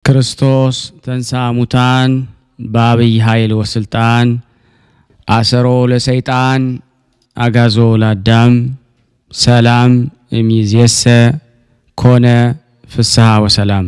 ክርስቶስ ተንሥአ እሙታን በአብይ ኃይል ወስልጣን አሰሮ ለሰይጣን አጋዞ ለአዳም ሰላም እሚዜሰ ኮነ ፍስሐ ወሰላም።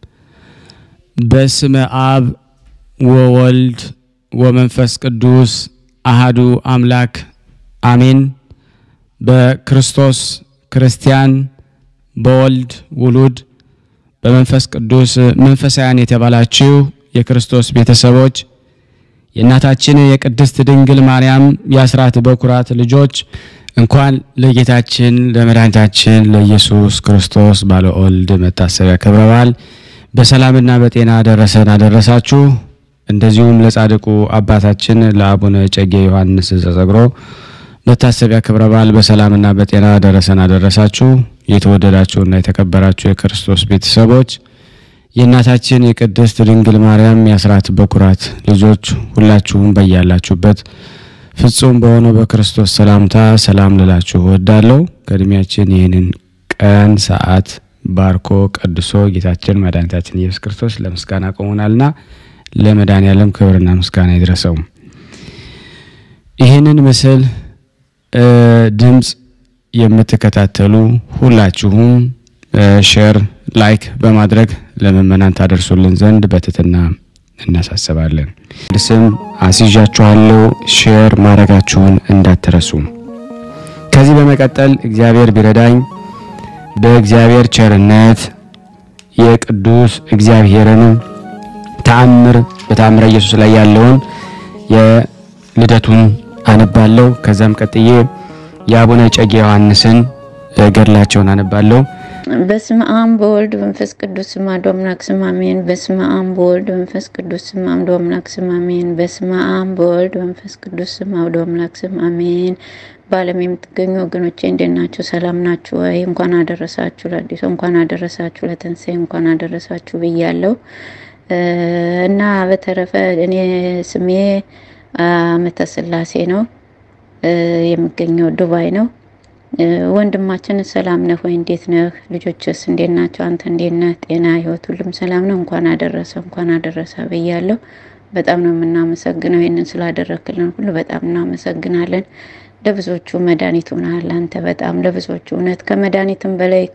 በስመ አብ ወወልድ ወመንፈስ ቅዱስ አሃዱ አምላክ አሜን። በክርስቶስ ክርስቲያን በወልድ ውሉድ በመንፈስ ቅዱስ መንፈሳውያን የተባላችሁ የክርስቶስ ቤተሰቦች የእናታችን የቅድስት ድንግል ማርያም የአስራት በኩራት ልጆች እንኳን ለጌታችን ለመድኃኒታችን ለኢየሱስ ክርስቶስ ባለ ወልድ መታሰቢያ ክብረ በዓል በሰላምና በጤና ደረሰን አደረሳችሁ። እንደዚሁም ለጻድቁ አባታችን ለአቡነ እጨጌ ዮሐንስ ዘጸግሮ መታሰቢያ ክብረ በዓል በሰላምና በጤና ደረሰን አደረሳችሁ። የተወደዳችሁና የተከበራችሁ የክርስቶስ ቤተሰቦች የእናታችን የቅድስት ድንግል ማርያም የአስራት በኩራት ልጆች ሁላችሁም በያላችሁበት ፍጹም በሆነው በክርስቶስ ሰላምታ ሰላም ልላችሁ እወዳለሁ። ከእድሜያችን ይህንን ቀን ሰዓት ባርኮ ቀድሶ ጌታችን መድኃኒታችን ኢየሱስ ክርስቶስ ለምስጋና ቆሞናልና ለመድኃኔዓለም ክብርና ምስጋና ይድረሰው። ይህንን ምስል ድምፅ የምትከታተሉ ሁላችሁም ሼር፣ ላይክ በማድረግ ለምእመናን ታደርሱልን ዘንድ በትህትና እናሳስባለን። ስም አስይዣችኋለሁ። ሼር ማድረጋችሁን እንዳትረሱ። ከዚህ በመቀጠል እግዚአብሔር ቢረዳኝ በእግዚአብሔር ቸርነት የቅዱስ እግዚአብሔርን ተአምር በተአምረ ኢየሱስ ላይ ያለውን የልደቱን አነባለሁ። ከዛም ቀጥዬ የአቡነ እጨጌ ዮሐንስን ገድላቸውን አነባለሁ። በስመ አብ በወልድ መንፈስ ቅዱስ ስም አንዱ አምላክ ስም አሜን። በስመ አብ በወልድ መንፈስ ቅዱስ ስም አንዱ አምላክ ስም አሜን። በስመ አብ በወልድ መንፈስ ቅዱስ ስም አንዱ አምላክ ስም አሜን። በዓለም የምትገኙ ወገኖቼ እንዴት ናችሁ? ሰላም ናችሁ ወይ? እንኳን አደረሳችሁ ለአዲሱ እንኳን አደረሳችሁ ለትንሣኤ እንኳን አደረሳችሁ ብያለሁ እና በተረፈ እኔ ስሜ አመተ ስላሴ ነው። የሚገኘው ዱባይ ነው። ወንድማችን ሰላም ነህ ወይ? እንዴት ነህ? ልጆችስ እንዴት ናቸው? አንተ እንዴት ነህ? ጤና፣ ህይወት፣ ሁሉም ሰላም ነው? እንኳን አደረሰ እንኳን አደረሰ ብያለሁ። በጣም ነው የምናመሰግነው ይህንን ስላደረክልን ሁሉ በጣም እናመሰግናለን። ለብዙዎቹ መድኃኒት ሆነሃል አንተ በጣም ለብዙዎቹ እውነት ከመድኃኒትም በላይ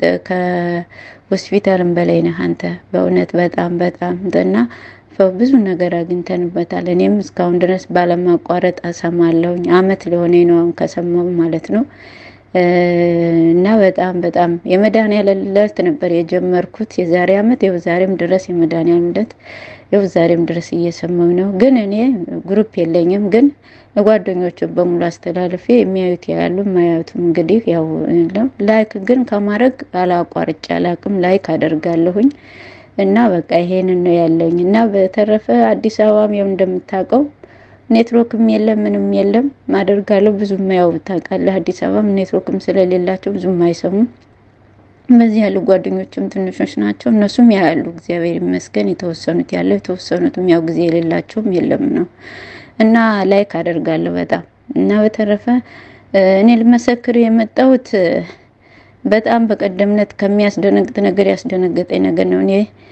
ከሆስፒታልም በላይ ነህ አንተ በእውነት በጣም በጣም እና ብዙ ነገር አግኝተንበታል። እኔም እስካሁን ድረስ ባለማቋረጥ አሰማለሁኝ። አመት ሊሆነ ነው አሁን ከሰማሁ ማለት ነው። እና በጣም በጣም የመድኃኒዓለም ዕለት ነበር የጀመርኩት የዛሬ አመት። ይኸው ዛሬም ድረስ የመድኃኒዓለም ዕለት ይኸው ዛሬም ድረስ እየሰማሁ ነው። ግን እኔ ግሩፕ የለኝም። ግን ጓደኞቹ በሙሉ አስተላልፌ የሚያዩት ያሉ የማያዩትም እንግዲህ ያው ላይክ ግን ከማድረግ አላቋርጬ አላቅም። ላይክ አደርጋለሁኝ እና በቃ ይሄንን ነው ያለኝ። እና በተረፈ አዲስ አበባም ያው እንደምታውቀው ኔትወርክም የለም ምንም የለም ማደርጋለሁ ብዙም ያው ታውቃለህ፣ አዲስ አበባም ኔትወርክም ስለሌላቸው ብዙም አይሰሙም። በዚህ ያሉ ጓደኞችም ትንሾች ናቸው፣ እነሱም ያያሉ። እግዚአብሔር ይመስገን የተወሰኑት ያለው የተወሰኑትም ያው ጊዜ የሌላቸውም የለም ነው እና ላይክ አደርጋለሁ በጣም እና በተረፈ እኔ ልመሰክር የመጣሁት በጣም በቀደምነት ከሚያስደነግጥ ነገር ያስደነገጠኝ ነገር ነው። እኔ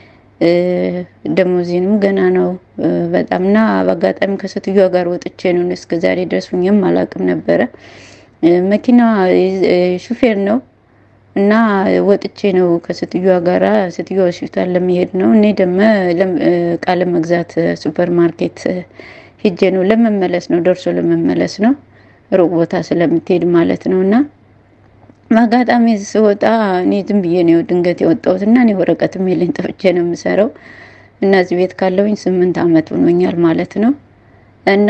ደሞዜንም ገና ነው በጣም እና በአጋጣሚ ከሴትዮዋ ጋር ወጥቼ ነው እስከ ዛሬ ድረስ ሁኜም አላውቅም ነበረ። መኪና ሹፌር ነው እና ወጥቼ ነው ከሴትዮዋ ጋራ ሴትዮዋ ሆስፒታል ለመሄድ ነው። እኔ ደግሞ ዕቃ ለመግዛት ሱፐር ማርኬት ሂጄ ነው ለመመለስ ነው ደርሶ ለመመለስ ነው ሩቅ ቦታ ስለምትሄድ ማለት ነው እና በአጋጣሚ ስወጣ እኔ ዝም ብዬ ነው ድንገት የወጣሁት እና እኔ ወረቀትም የለኝ ጠፍቼ ነው የምሰራው እና እዚህ ቤት ካለውኝ ስምንት ዓመት ሆኖኛል ማለት ነው። እና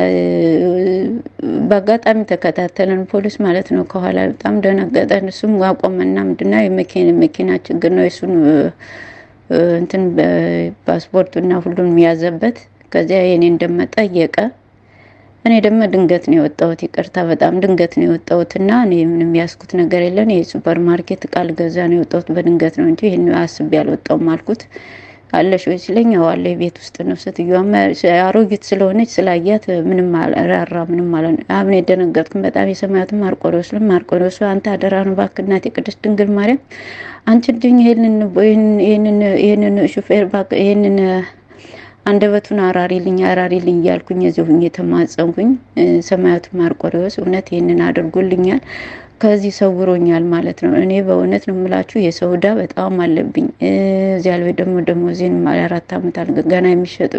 በአጋጣሚ ተከታተለን ፖሊስ ማለት ነው ከኋላ በጣም ደነገጠን። እሱም አቆመና ምንድነው የመኪና ችግር ነው የሱን እንትን ፓስፖርቱና ሁሉም ያዘበት። ከዚያ የኔ እንደመጠየቀ እኔ ደግሞ ድንገት ነው የወጣሁት። ይቅርታ በጣም ድንገት ነው የወጣሁት እና እኔ ምንም ያስኩት ነገር የለን። የሱፐር ማርኬት ቃል ገዛ ነው የወጣሁት በድንገት ነው እንጂ ይህን አስቤ አልወጣሁም አልኩት። አለሽ ወይ ሲለኝ አዎ አለ ቤት ውስጥ ነው። ሴትዮዋ አሮጊት ስለሆነች ስላያት ምንም ራራ ምንም ማለት ነው። አሁን የደነገጥኩኝ በጣም የሰማያቱን ማርቆሬዎስ ለም ማርቆሬዎስ አንተ አደራ ነው እባክህ እናቴ ቅድስት ድንግል ማርያም አንቺ ድኝ ይሄንን ይሄንን ይሄንን ሹፌር እባክህ ይሄንን አንደበቱን አራሪልኝ አራሪልኝ እያልኩኝ እዚሁ ሁኜ የተማጸንኩኝ ሰማያቱ ማርቆሬዎስ እውነት ይህንን አድርጎልኛል። ከዚህ ሰውሮኛል ማለት ነው። እኔ በእውነት ነው የምላችሁ የሰው ዕዳ በጣም አለብኝ። እዚያ ላይ ደግሞ ደሞዜን አራት ዓመት ገና የሚሸጡ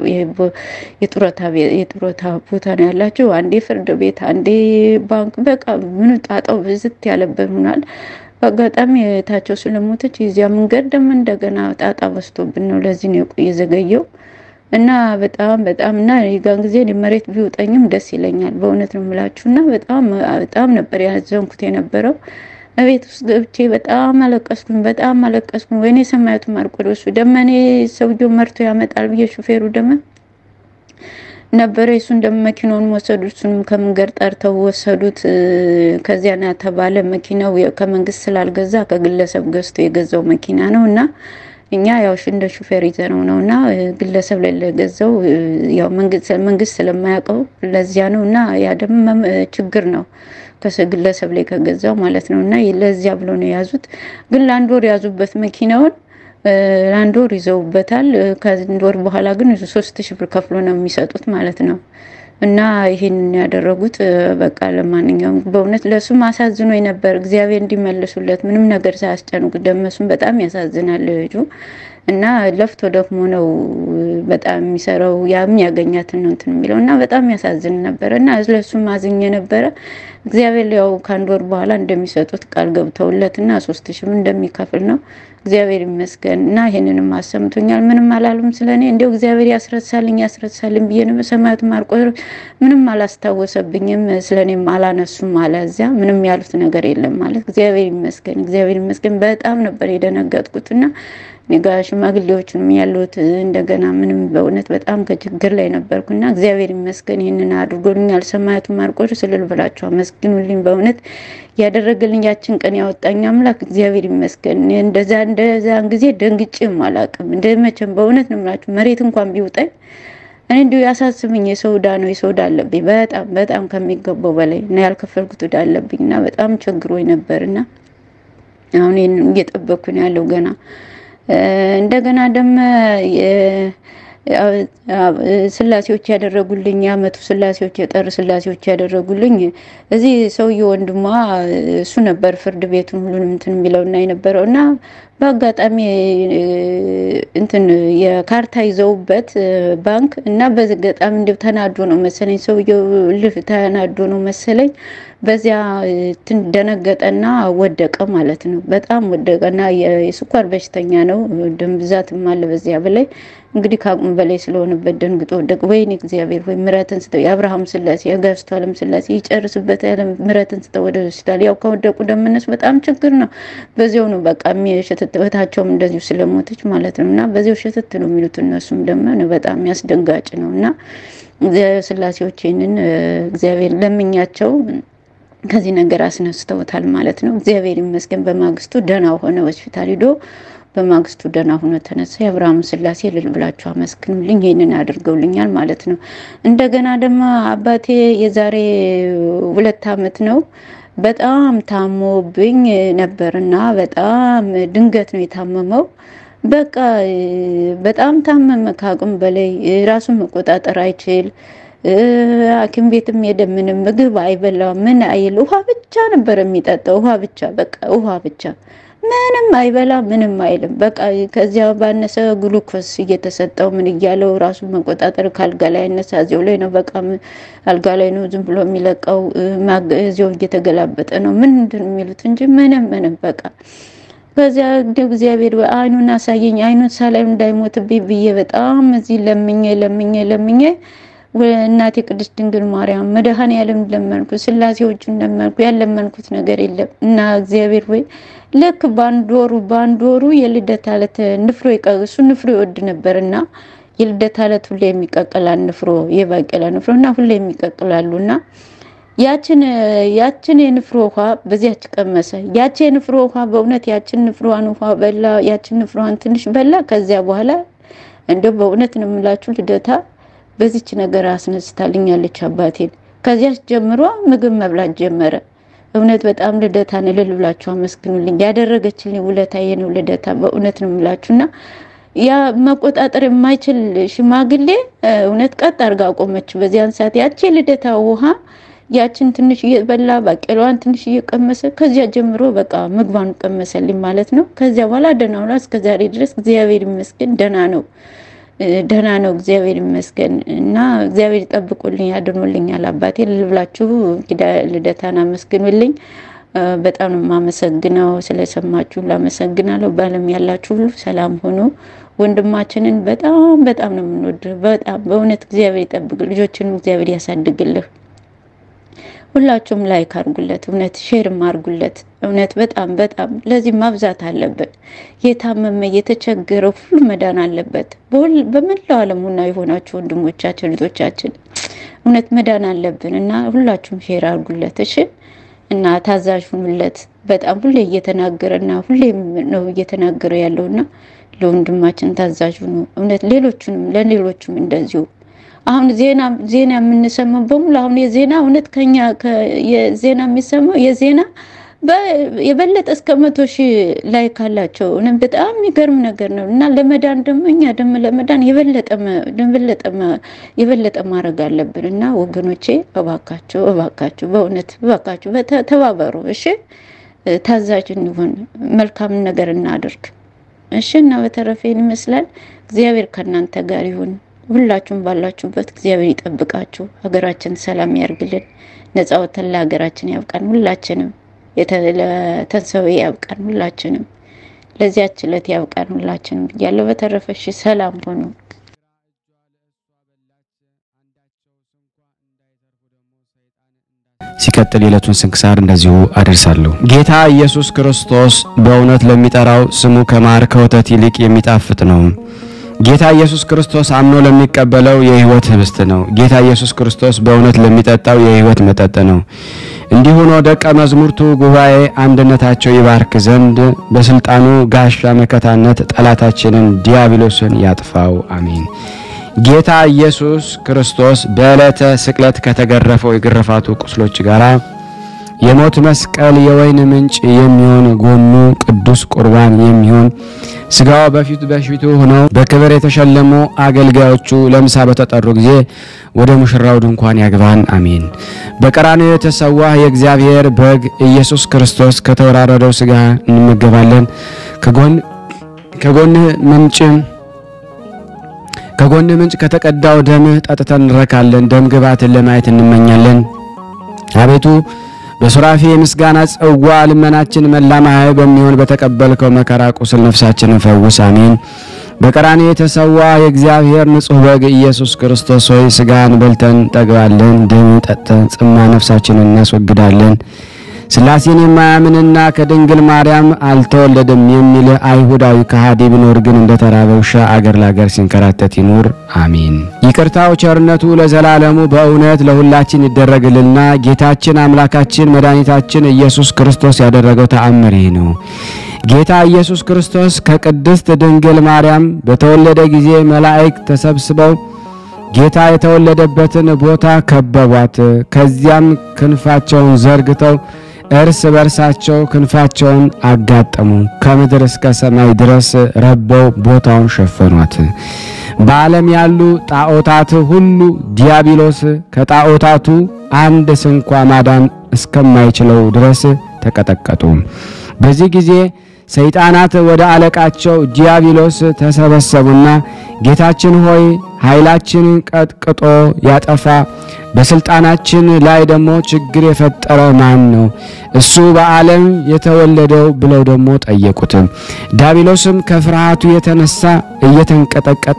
የጡረታ ቦታ ነው ያላቸው። አንዴ ፍርድ ቤት፣ አንዴ ባንክ፣ በቃ ምኑ ጣጣው ብዝት ያለበት ሆኗል። በአጋጣሚ እህታቸው ስለሞተች የዚያ መንገድ ደግሞ እንደገና ጣጣ በስቶብን ነው ለዚህ ነው የዘገየው እና በጣም በጣም እና የጋን ጊዜ መሬት ቢውጠኝም ደስ ይለኛል። በእውነት ነው የምላችሁ እና በጣም በጣም ነበር ያዘንኩት የነበረው። እቤት ውስጥ ገብቼ በጣም አለቀስኩኝ፣ በጣም አለቀስኩኝ። ወይኔ ሰማያቱ ማርቆሬዎስ ደመኔ ሰውየው መርቶ ያመጣል ብዬ ሹፌሩ ደመ ነበረ እሱን ደግሞ መኪናውን ወሰዱት። እሱንም ከመንገድ ጠርተው ወሰዱት። ከዚያ ና ተባለ። መኪናው ከመንግስት ስላልገዛ ከግለሰብ ገዝቶ የገዛው መኪና ነው እና እኛ ያው እንደ ሹፌር ይዘነው ነው እና ግለሰብ ላይ ለገዛው ያው መንግስት ስለማያውቀው ለዚያ ነው እና ያ ደግሞ ችግር ነው ግለሰብ ላይ ከገዛው ማለት ነው እና ለዚያ ብሎ ነው የያዙት። ግን ለአንድ ወር የያዙበት መኪናውን ለአንድ ወር ይዘውበታል። ከአንድ ወር በኋላ ግን ሶስት ሺህ ብር ከፍሎ ነው የሚሰጡት ማለት ነው። እና ይህን ያደረጉት በቃ ለማንኛውም በእውነት ለእሱም አሳዝኖ ነበር። እግዚአብሔር እንዲመልሱለት ምንም ነገር ሳያስጨንቁ ደመሱም በጣም ያሳዝናል ልጁ እና ለፍቶ ደክሞ ነው በጣም የሚሰራው ያም ያገኛትን ነው እንትን የሚለው እና በጣም ያሳዝን ነበረ እና ለእሱም አዝኜ ነበረ። እግዚአብሔር ያው ከአንድ ወር በኋላ እንደሚሰጡት ቃል ገብተውለት እና ሶስት ሺህም እንደሚከፍል ነው እግዚአብሔር ይመስገን እና ይሄንንም አሰምቶኛል። ምንም አላሉም ስለ እኔ እንዲያው እግዚአብሔር ያስረሳልኝ ያስረሳልኝ ብዬ ነው። ሰማያቱ ማርቆሬዎስ ምንም አላስታወሰብኝም፣ ስለ እኔም አላነሱም አለ። እዚያ ምንም ያሉት ነገር የለም ማለት እግዚአብሔር ይመስገን፣ እግዚአብሔር ይመስገን። በጣም ነበር የደነገጥኩት እና እኔ ጋ ሽማግሌዎችንም ያሉት እንደገና ምንም በእውነት በጣም ከችግር ላይ ነበርኩና እግዚአብሔር ይመስገን ይህንን አድርጎልኛል። ሰማያቱ ማርቆሬዎስ እልል ብላችሁ አመስግኑልኝ። በእውነት ያደረገልኝ ያችን ቀን ያወጣኝ አምላክ እግዚአብሔር ይመስገን። እንደዛ እንደዛን ጊዜ ደንግጬም አላውቅም። እንደ መቼም በእውነት ነው የምላችሁ መሬት እንኳን ቢውጠኝ እኔ እንዲሁ ያሳስብኝ የሰው ዕዳ ነው የሰው ዕዳ አለብኝ በጣም በጣም ከሚገባው በላይ እና ያልከፈልኩት ዕዳ አለብኝ እና በጣም ቸግሮኝ ነበርና አሁን ይህን እየጠበቅኩ ነው ያለው ገና እንደገና ደግሞ ስላሴዎች ያደረጉልኝ የአመቱ ስላሴዎች የጠር ስላሴዎች ያደረጉልኝ እዚህ ሰውዬ ወንድሟ እሱ ነበር ፍርድ ቤቱን ሁሉንም እንትን የሚለውና የነበረው እና በአጋጣሚ እንትን የካርታ ይዘውበት ባንክ እና በዚህ ገጣሚ እንዲያው ተናዶ ነው መሰለኝ ሰውየው ልፍ ተናዶ ነው መሰለኝ በዚያ ደነገጠና ወደቀ ማለት ነው። በጣም ወደቀና የስኳር በሽተኛ ነው። ደም ብዛትም አለ በዚያ በላይ እንግዲህ ከአቅሙ በላይ ስለሆነበት ደንግጦ ወደቀ። ወይኔ እግዚአብሔር ወይ ምሕረትን ስጠው የአብርሃም ስላሴ የጋስቱ ዓለም ስላሴ ይጨርስበት ያለ ምሕረትን ስጠው ወደ ሆስፒታል። ያው ከወደቁ ደምነስ በጣም ችግር ነው። በዚያው ነው በቃ የሚሸትት እህታቸውም እንደዚሁ ስለሞተች ማለት ነው እና በዚያው ሸትት ነው የሚሉት እነሱም ደግሞ በጣም ያስደንጋጭ ነው እና ስላሴዎች ይህንን እግዚአብሔር ለምኛቸው ከዚህ ነገር አስነስተውታል ማለት ነው። እግዚአብሔር ይመስገን። በማግስቱ ደህና ሆነ ሆስፒታል ሂዶ በማግስቱ ደህና ሆኖ ተነሳ። የአብርሃም ስላሴ ልል ብላችሁ አመስግኑልኝ። ይህንን አድርገውልኛል ማለት ነው። እንደገና ደግሞ አባቴ የዛሬ ሁለት ዓመት ነው በጣም ታሞብኝ ነበርና በጣም ድንገት ነው የታመመው። በቃ በጣም ታመመ፣ ከአቅም በላይ ራሱን መቆጣጠር አይችል ሐኪም ቤትም ሄደ። ምንም ምግብ አይበላ ምን አይል፣ ውሃ ብቻ ነበር የሚጠጣው። ውሃ ብቻ በቃ ውሃ ብቻ፣ ምንም አይበላ ምንም አይልም። በቃ ከዚያ ባነሰ ግሉኮስ እየተሰጠው ምን እያለው ራሱን መቆጣጠር ከአልጋ ላይ ያነሳ እዚያው ላይ ነው። በቃ አልጋ ላይ ነው ዝም ብሎ የሚለቀው። እዚያው እየተገላበጠ ነው ምንድን የሚሉት እንጂ ምንም ምንም በቃ ከዚያ እንደው እግዚአብሔር አይኑን አሳየኝ፣ አይኑን ሳላይ እንዳይሞትብኝ ብዬ በጣም እዚህ ለምኜ ለምኜ ለምኜ እናቴ ቅድስት ድንግል ማርያም መድኃኔዓለም ለመንኩ፣ ስላሴዎችን ለመንኩ። ያለመንኩት ነገር የለም እና እግዚአብሔር ወይ ልክ በአንድ ወሩ በአንድ ወሩ የልደት ዕለት ንፍሮ እሱ ንፍሮ ይወድ ነበር እና የልደት ዕለት ሁሌ የሚቀቅላል ንፍሮ የባቄላ ንፍሮ እና ሁሌ የሚቀቅላሉ እና ያችን ያችን የንፍሮ ውሃ በዚያች ቀመሰ። ያቺ የንፍሮ ውሃ በእውነት ያችን ንፍሮዋን ውሃ በላ። ያችን ንፍሮዋን ትንሽ በላ። ከዚያ በኋላ እንደው በእውነት ነው የምላችሁ ልደታ በዚች ነገር አስነስታልኛለች አባቴን። ከዚያች ጀምሮ ምግብ መብላት ጀመረ። እውነት በጣም ልደታን እልል ብላችሁ አመስግኑልኝ። ያደረገችልኝ ውለታዬ ነው ልደታ። በእውነት ነው የምላችሁና ያ መቆጣጠር የማይችል ሽማግሌ እውነት ቀጥ አድርጋ አቆመች። በዚያን ሰዓት ያቺ ልደታ ውሃ ያችን ትንሽ እየበላ ባቄላዋን ትንሽ እየቀመሰ ከዚያ ጀምሮ በቃ ምግቧን ቀመሰልኝ ማለት ነው። ከዚያ በኋላ ደህና ሆና እስከ ዛሬ ድረስ እግዚአብሔር ይመስገን ደህና ነው ደህና ነው እግዚአብሔር ይመስገን። እና እግዚአብሔር ይጠብቁልኝ ያድኖልኛል። አባቴ ልብላችሁ ልደታን አመስግኑልኝ። በጣም ነው የማመሰግነው። ስለሰማችሁ ላመሰግናለሁ። በዓለም ያላችሁ ሁሉ ሰላም ሆኖ ወንድማችንን በጣም በጣም ነው የምንወድ። በጣም በእውነት እግዚአብሔር ይጠብቅ፣ ልጆችንም እግዚአብሔር ያሳድግልህ። ሁላችሁም ላይክ አድርጉለት፣ እውነት ሼርም አድርጉለት። እውነት በጣም በጣም ለዚህ ማብዛት አለብን። የታመመ የተቸገረ ሁሉ መዳን አለበት። በመላው ዓለም ሁና የሆናችሁ ወንድሞቻችን ልጆቻችን እውነት መዳን አለብን እና ሁላችሁም ሼር አድርጉለት እሺ። እና ታዛዥ ሁኑለት። በጣም ሁሌ እየተናገረና ሁሌ ነው እየተናገረ ያለውና ለወንድማችን ታዛዥ ሁኑ። እውነት ሌሎቹንም ለሌሎቹም እንደዚሁ አሁን ዜና ዜና የምንሰማው በሙሉ አሁን የዜና እውነት ከኛ የዜና የሚሰማው የዜና የበለጠ እስከ መቶ ሺህ ላይ ካላቸው እውነት በጣም የሚገርም ነገር ነው እና ለመዳን ደግሞ እኛ ደግሞ ለመዳን የበለጠ ማድረግ አለብን እና ወገኖቼ እባካችሁ እባካችሁ በእውነት እባካችሁ ተባበሩ እሺ ታዛዥ እንሆን መልካም ነገር እናድርግ እሺ እና በተረፈ ይመስላል እግዚአብሔር ከእናንተ ጋር ይሁን ሁላችሁም ባላችሁበት እግዚአብሔር ይጠብቃችሁ ሀገራችን ሰላም ያርግልን ነጻ ወተን ለሀገራችን ያብቃን ሁላችንም ለተንሰው ያብቃን ሁላችንም ለዚያች ዕለት ያብቃን ሁላችንም ብያለሁ። በተረፈ እሺ ሰላም ሆኑ። ሲቀጥል የዕለቱን ስንክሳር እንደዚሁ አደርሳለሁ። ጌታ ኢየሱስ ክርስቶስ በእውነት ለሚጠራው ስሙ ከማር ከወተት ይልቅ የሚጣፍጥ ነው። ጌታ ኢየሱስ ክርስቶስ አምኖ ለሚቀበለው የሕይወት ህብስት ነው። ጌታ ኢየሱስ ክርስቶስ በእውነት ለሚጠጣው የሕይወት መጠጥ ነው። እንዲሁ ሆኖ ደቀ መዛሙርቱ ጉባኤ አንድነታቸው ይባርክ ዘንድ በስልጣኑ ጋሻ መከታነት ጠላታችንን ዲያብሎስን ያጥፋው፣ አሜን። ጌታ ኢየሱስ ክርስቶስ በዕለተ ስቅለት ከተገረፈው የግርፋቱ ቁስሎች ጋር የሞት መስቀል የወይን ምንጭ የሚሆን ጎኑ ቅዱስ ቁርባን የሚሆን ስጋው በፊቱ በፊቱ ሆነው በክብር የተሸለሙ አገልጋዮቹ ለምሳ በተጠሩ ጊዜ ወደ ሙሽራው ድንኳን ያግባን፣ አሜን። በቀራንዮ የተሰዋ የእግዚአብሔር በግ ኢየሱስ ክርስቶስ ከተወራረደው ስጋ እንመገባለን። ከጎን ከጎንህ ምንጭ ከጎንህ ምንጭ ከተቀዳው ደምህ ጠጥተን እንረካለን። ደም ግባትን ለማየት እንመኛለን። አቤቱ በሱራፌ የምስጋና ጽዋ ልመናችን መላ ማህያዊ በሚሆን በተቀበልከው መከራ ቁስል ነፍሳችንን ፈውስ፣ አሜን። በቀራንዮ የተሰዋ የእግዚአብሔር ንጹሕ በግ ኢየሱስ ክርስቶስ ሆይ ስጋን በልተን ጠግባለን፣ ደም ጠጥተን ጽማ ነፍሳችንን እናስወግዳለን። ሥላሴን የማያምንና ከድንግል ማርያም አልተወለደም የሚል አይሁዳዊ ከሃዲ ቢኖር ግን እንደ ተራበ ውሻ አገር ለአገር ሲንከራተት ይኑር፣ አሜን። ይቅርታው ቸርነቱ ለዘላለሙ በእውነት ለሁላችን ይደረግልና ጌታችን አምላካችን መድኃኒታችን ኢየሱስ ክርስቶስ ያደረገው ተአምር ይህ ነው። ጌታ ኢየሱስ ክርስቶስ ከቅድስት ድንግል ማርያም በተወለደ ጊዜ መላእክት ተሰብስበው ጌታ የተወለደበትን ቦታ ከበቧት። ከዚያም ክንፋቸውን ዘርግተው እርስ በርሳቸው ክንፋቸውን አጋጠሙ። ከምድር እስከ ሰማይ ድረስ ረበው ቦታውን ሸፈኗት። በዓለም ያሉ ጣዖታት ሁሉ ዲያብሎስ ከጣዖታቱ አንድ ስንኳ ማዳን እስከማይችለው ድረስ ተቀጠቀጡ። በዚህ ጊዜ ሰይጣናት ወደ አለቃቸው ዲያብሎስ ተሰበሰቡና ጌታችን ሆይ ኃይላችንን ቀጥቅጦ ያጠፋ በስልጣናችን ላይ ደግሞ ችግር የፈጠረ ማን ነው? እሱ በዓለም የተወለደው ብለው ደግሞ ጠየቁት። ዲያብሎስም ከፍርሃቱ የተነሳ እየተንቀጠቀጠ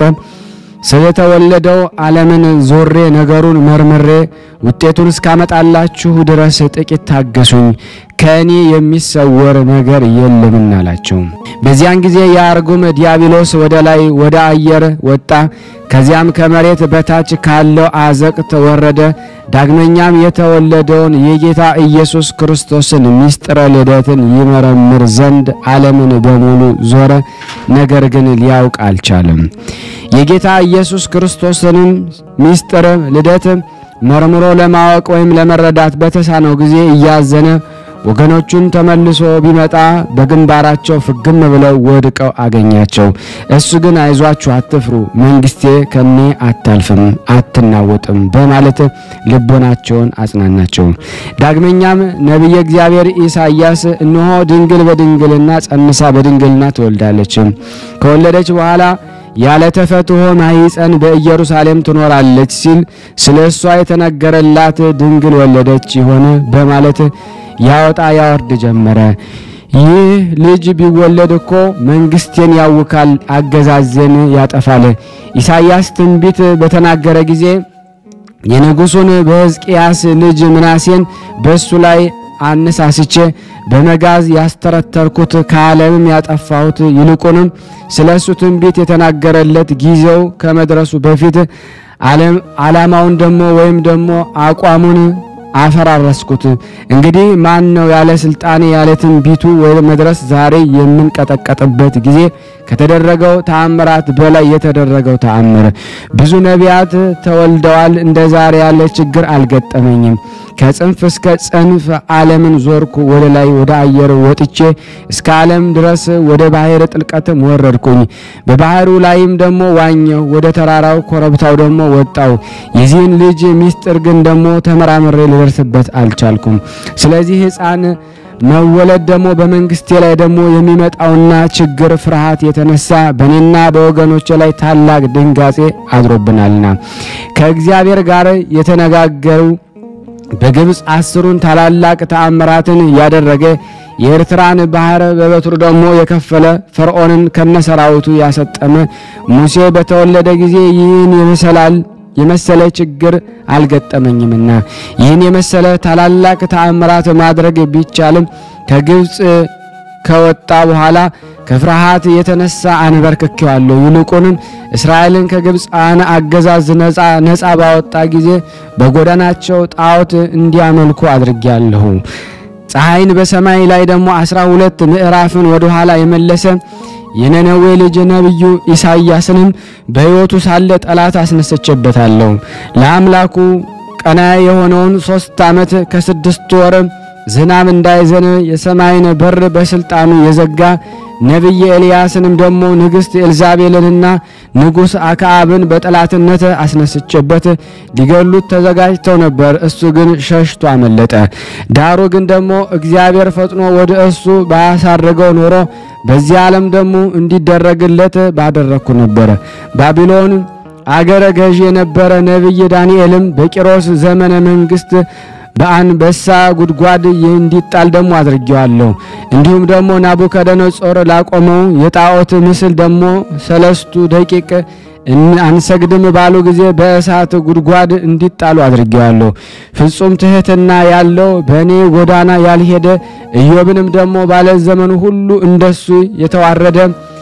ስለተወለደው ዓለምን ዞሬ ነገሩን መርምሬ ውጤቱን እስካመጣላችሁ ድረስ ጥቂት ታገሱኝ፣ ከእኔ የሚሰወር ነገር የለምና አላቸው። በዚያን ጊዜ የአርጉም ዲያብሎስ ወደ ላይ ወደ አየር ወጣ። ከዚያም ከመሬት በታች ካለው አዘቅት ወረደ። ዳግመኛም የተወለደውን የጌታ ኢየሱስ ክርስቶስን ምስጢረ ልደትን ይመረምር ዘንድ ዓለምን በሙሉ ዞረ። ነገር ግን ሊያውቅ አልቻለም። የጌታ ኢየሱስ ክርስቶስንም ምስጢር ልደት መርምሮ ለማወቅ ወይም ለመረዳት በተሳነው ጊዜ እያዘነ ወገኖቹን ተመልሶ ቢመጣ በግንባራቸው ፍግም ብለው ወድቀው አገኛቸው። እሱ ግን አይዟችሁ፣ አትፍሩ፣ መንግስቴ ከኔ አታልፍም፣ አትናወጥም በማለት ልቦናቸውን አጽናናቸው። ዳግመኛም ነቢየ እግዚአብሔር ኢሳይያስ እነሆ ድንግል በድንግልና ጸንሳ በድንግልና ትወልዳለች፣ ከወለደች በኋላ ያለ ተፈትሖ ማኅፀን በኢየሩሳሌም ትኖራለች ሲል ስለ እሷ የተነገረላት ድንግል ወለደች ይሆን በማለት ያወጣ ያወርድ ጀመረ። ይህ ልጅ ቢወለድ እኮ መንግስቴን ያውካል፣ አገዛዜን ያጠፋል። ኢሳይያስ ትንቢት በተናገረ ጊዜ የንጉሡን በሕዝቅያስ ልጅ ምናሴን በእሱ ላይ አነሳስቼ በመጋዝ ያስተረተርኩት ከዓለምም ያጠፋሁት ይልቁንም ስለ እሱ ትንቢት የተናገረለት ጊዜው ከመድረሱ በፊት ዓላማውን ደግሞ ወይም ደግሞ አቋሙን አፈራረስኩት። እንግዲህ ማን ነው ያለ ስልጣኔ ያለ ትንቢቱ ወደ መድረስ ዛሬ የምንቀጠቀጥበት ጊዜ ከተደረገው ተአምራት በላይ የተደረገው ተአምር። ብዙ ነቢያት ተወልደዋል። እንደ ዛሬ ያለ ችግር አልገጠመኝም። ከጽንፍ እስከ ጽንፍ ዓለምን ዞርኩ። ወደ ላይ ወደ አየር ወጥቼ እስከ ዓለም ድረስ ወደ ባህር ጥልቀትም ወረድኩኝ። በባህሩ ላይም ደግሞ ዋኘሁ። ወደ ተራራው ኮረብታው ደግሞ ወጣው። የዚህን ልጅ ሚስጥር ግን ደግሞ ተመራምሬ ልደርስበት አልቻልኩም። ስለዚህ ሕፃን መወለድ ደግሞ በመንግስቴ ላይ ደግሞ የሚመጣውና ችግር ፍርሃት የተነሳ በእኔና በወገኖቼ ላይ ታላቅ ድንጋጼ አድሮብናልና ከእግዚአብሔር ጋር የተነጋገሩ በግብፅ አስሩን ታላላቅ ተአምራትን ያደረገ የኤርትራን ባህር በበትሩ ደግሞ የከፈለ ፈርዖንን ከነሰራዊቱ ያሰጠመ ሙሴ በተወለደ ጊዜ ይህን የመሰላል የመሰለ ችግር አልገጠመኝምና ይህን የመሰለ ታላላቅ ተአምራት ማድረግ ቢቻልም ከግብፅ ከወጣ በኋላ ከፍርሃት የተነሳ አንበርክኬዋለሁ። ይልቁንም እስራኤልን ከግብፃን አገዛዝ ነፃ ነፃ ባወጣ ጊዜ በጎዳናቸው ጣዖት እንዲያመልኩ አድርጌያለሁ። ፀሐይን በሰማይ ላይ ደግሞ አስራ ሁለት ምዕራፍን ወደ ኋላ የመለሰ የነነዌ ልጅ ነቢዩ ኢሳይያስንም በሕይወቱ ሳለ ጠላት አስነሰችበታለሁ። ለአምላኩ ቀና የሆነውን ሦስት ዓመት ከስድስት ወር ዝናብ እንዳይዘን የሰማይን በር በስልጣኑ የዘጋ ነቢይ ኤልያስንም ደግሞ ንግሥት ኤልዛቤልንና ንጉሥ አክዓብን በጠላትነት አስነስቼበት ሊገሉት ተዘጋጅተው ነበር። እሱ ግን ሸሽቶ አመለጠ። ዳሩ ግን ደግሞ እግዚአብሔር ፈጥኖ ወደ እሱ ባያሳርገው ኖሮ በዚህ ዓለም ደግሞ እንዲደረግለት ባደረግኩ ነበር። ባቢሎን አገረ ገዥ የነበረ ነቢይ ዳንኤልም በቂሮስ ዘመነ መንግሥት በአንበሳ ጉድጓድ እንዲጣል ደግሞ አድርጌዋለሁ። እንዲሁም ደግሞ ናቡከደነጾር ላቆመው የጣዖት ምስል ደግሞ ሰለስቱ ደቂቅ አንሰግድም ባሉ ጊዜ በእሳት ጉድጓድ እንዲጣሉ አድርጌዋለሁ። ፍጹም ትሕትና ያለው በእኔ ጎዳና ያልሄደ ኢዮብንም ደግሞ ባለ ዘመኑ ሁሉ እንደሱ የተዋረደ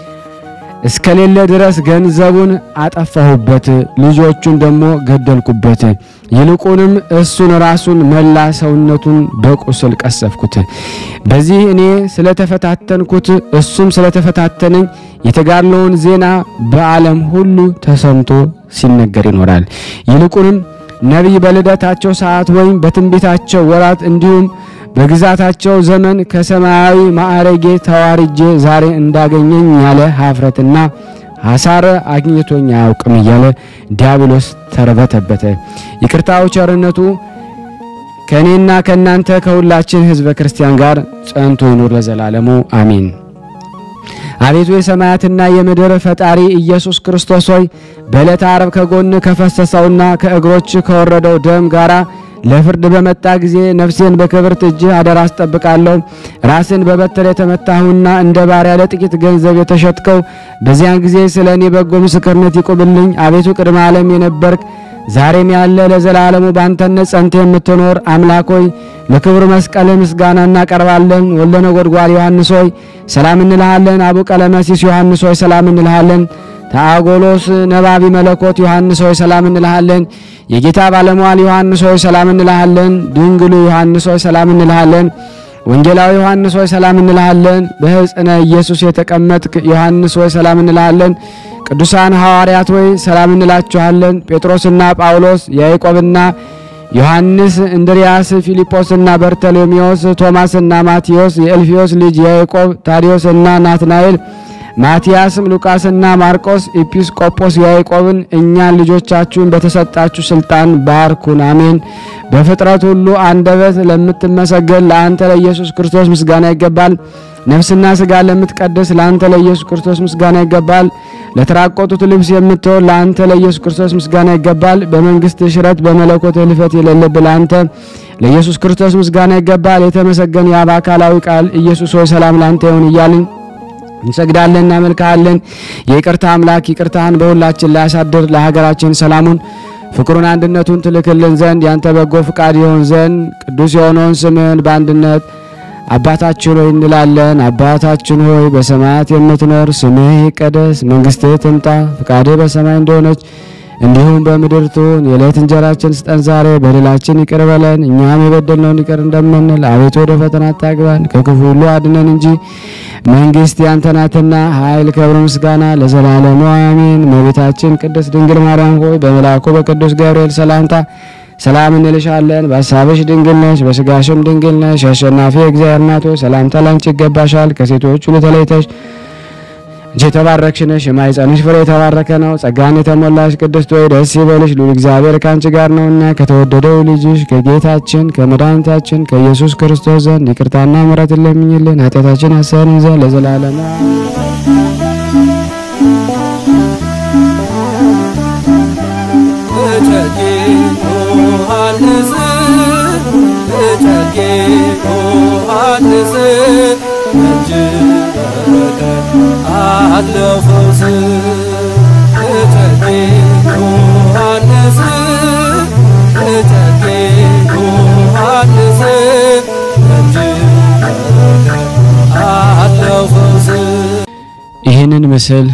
እስከሌለ ድረስ ገንዘቡን አጠፋሁበት፣ ልጆቹን ደግሞ ገደልኩበት። ይልቁንም እሱን ራሱን መላ ሰውነቱን በቁስል ቀሰፍኩት። በዚህ እኔ ስለተፈታተንኩት እሱም ስለተፈታተነኝ የተጋድሎውን ዜና በዓለም ሁሉ ተሰምቶ ሲነገር ይኖራል። ይልቁንም ነቢይ በልደታቸው ሰዓት ወይም በትንቢታቸው ወራት እንዲሁም በግዛታቸው ዘመን ከሰማያዊ ማዕረጌ ተዋርጄ ዛሬ እንዳገኘኝ ያለ ሀፍረትና ሐሳር አግኝቶኝ አያውቅም እያለ ዲያብሎስ ተርበተበተ። ይቅርታው ቸርነቱ ከእኔና ከእናንተ ከሁላችን ሕዝበ ክርስቲያን ጋር ጸንቶ ይኑር ለዘላለሙ አሜን። አቤቱ የሰማያትና የምድር ፈጣሪ ኢየሱስ ክርስቶስ ሆይ በዕለተ ዓርብ ከጎን ከፈሰሰውና ከእግሮች ከወረደው ደም ጋራ ለፍርድ በመጣ ጊዜ ነፍሴን በክብርት እጅህ አደራ አስጠብቃለሁ። ራስን በበትር የተመታሁና እንደ ባሪያ ለጥቂት ገንዘብ የተሸጥከው በዚያን ጊዜ ስለ እኔ በጎ ምስክርነት ይቁምልኝ። አቤቱ ቅድመ ዓለም የነበርክ ዛሬም ያለ ለዘላለሙ ባንተነት ጸንተ የምትኖር አምላክ ሆይ ለክብር መስቀል ምስጋና እናቀርባለን። ወልደ ነጎድጓድ ዮሐንስ ሆይ ሰላም እንልሃለን። አቡ ቀለመሲስ ዮሐንስ ሆይ ሰላም እንልሃለን። ታጎሎስ ነባቢ መለኮት ዮሐንስ ሆይ ሰላም እንልሃለን። የጌታ ባለሟል ዮሐንስ ሆይ ሰላም እንልሃለን። ድንግሉ ዮሐንስ ሆይ ሰላም እንልሃለን። ወንጌላዊ ዮሐንስ ሆይ ሰላም እንልሃለን። በሕፅነ ኢየሱስ የተቀመጥክ ዮሐንስ ሆይ ሰላም እንልሃለን። ቅዱሳን ሐዋርያት ሆይ ሰላም እንላችኋለን። ጴጥሮስና ጳውሎስ፣ ያዕቆብና ዮሐንስ፣ እንድርያስ፣ ፊልጶስና በርተሎሜዎስ፣ ቶማስና ማቴዎስ፣ የእልፊዮስ ልጅ ያዕቆብ፣ ታዲዮስና ናትናኤል፣ ማቲያስም፣ ሉቃስና ማርቆስ፣ ኤጲስቆጶስ ያዕቆብን እኛን ልጆቻችሁን በተሰጣችሁ ስልጣን ባርኩን፣ አሜን። በፍጥረት ሁሉ አንደበት ለምትመሰገን ለአንተ ለኢየሱስ ክርስቶስ ምስጋና ይገባል። ነፍስና ስጋ ለምትቀድስ ለአንተ ለኢየሱስ ክርስቶስ ምስጋና ይገባል። ለተራቆጡት ልብስ የምትሆን ለአንተ ለኢየሱስ ክርስቶስ ምስጋና ይገባል። በመንግስት ሽረት በመለኮት ህልፈት የሌለብህ ለአንተ ለኢየሱስ ክርስቶስ ምስጋና ይገባል። የተመሰገን የአብ አካላዊ ቃል ኢየሱስ ሆይ ሰላም ለአንተ ይሁን እያልን እንሰግዳለን፣ እናመልክሃለን። የይቅርታ አምላክ ይቅርታህን በሁላችን ላይ አሳድር። ለሀገራችን ሰላሙን ፍቅሩን አንድነቱን ትልክልን ዘንድ ያንተ በጎ ፍቃድ ይሆን ዘንድ ቅዱስ የሆነውን ስምህን በአንድነት አባታችን ሆይ እንላለን። አባታችን ሆይ በሰማያት የምትኖር ስምህ ይቀደስ፣ መንግስትህ ትምጣ፣ ፍቃድህ በሰማይ እንደሆነች እንዲሁም በምድር ትሁን። የዕለት እንጀራችን ስጠን ዛሬ፣ በደላችን ይቅር በለን እኛም የበደልነውን ይቅር እንደምንል፣ አቤቱ ወደ ፈተና አታግባን ከክፉ ሁሉ አድነን እንጂ መንግስት ያንተ ናትና ኃይል፣ ክብር፣ ምስጋና ለዘላለሙ አሜን። እመቤታችን ቅድስት ድንግል ማርያም ሆይ በመልአኩ በቅዱስ ገብርኤል ሰላምታ ሰላም እንልሻለን። በሀሳብሽ ድንግል ነሽ፣ በስጋሽም ድንግል ነሽ። የአሸናፊ እግዚአብሔር እናት ሆይ ሰላምታ ላንቺ ይገባሻል። ከሴቶች ሁሉ ተለይተሽ አንቺ የተባረክሽ ነሽ፣ የማኅፀንሽ ፍሬ የተባረከ ነው። ጸጋን የተሞላሽ ቅድስት ሆይ ደስ ይበልሽ፣ ልዑል እግዚአብሔር ከአንቺ ጋር ነውና ከተወደደው ልጅሽ ከጌታችን ከመድኃኒታችን ከኢየሱስ ክርስቶስ ዘንድ ይቅርታና ምሕረትን ለምኝልን ኃጢአታችን ያሰርን ዘንድ ለዘላለሙ እጨጌ ዮሐንስ እጨጌ ዮሐንስ እጅ በረከት አለው ፈውስ እጨጌ ዮሐንስ እጨጌ ዮሐንስ እጅ በረከት አለው ፈውስ ይህንን ምስል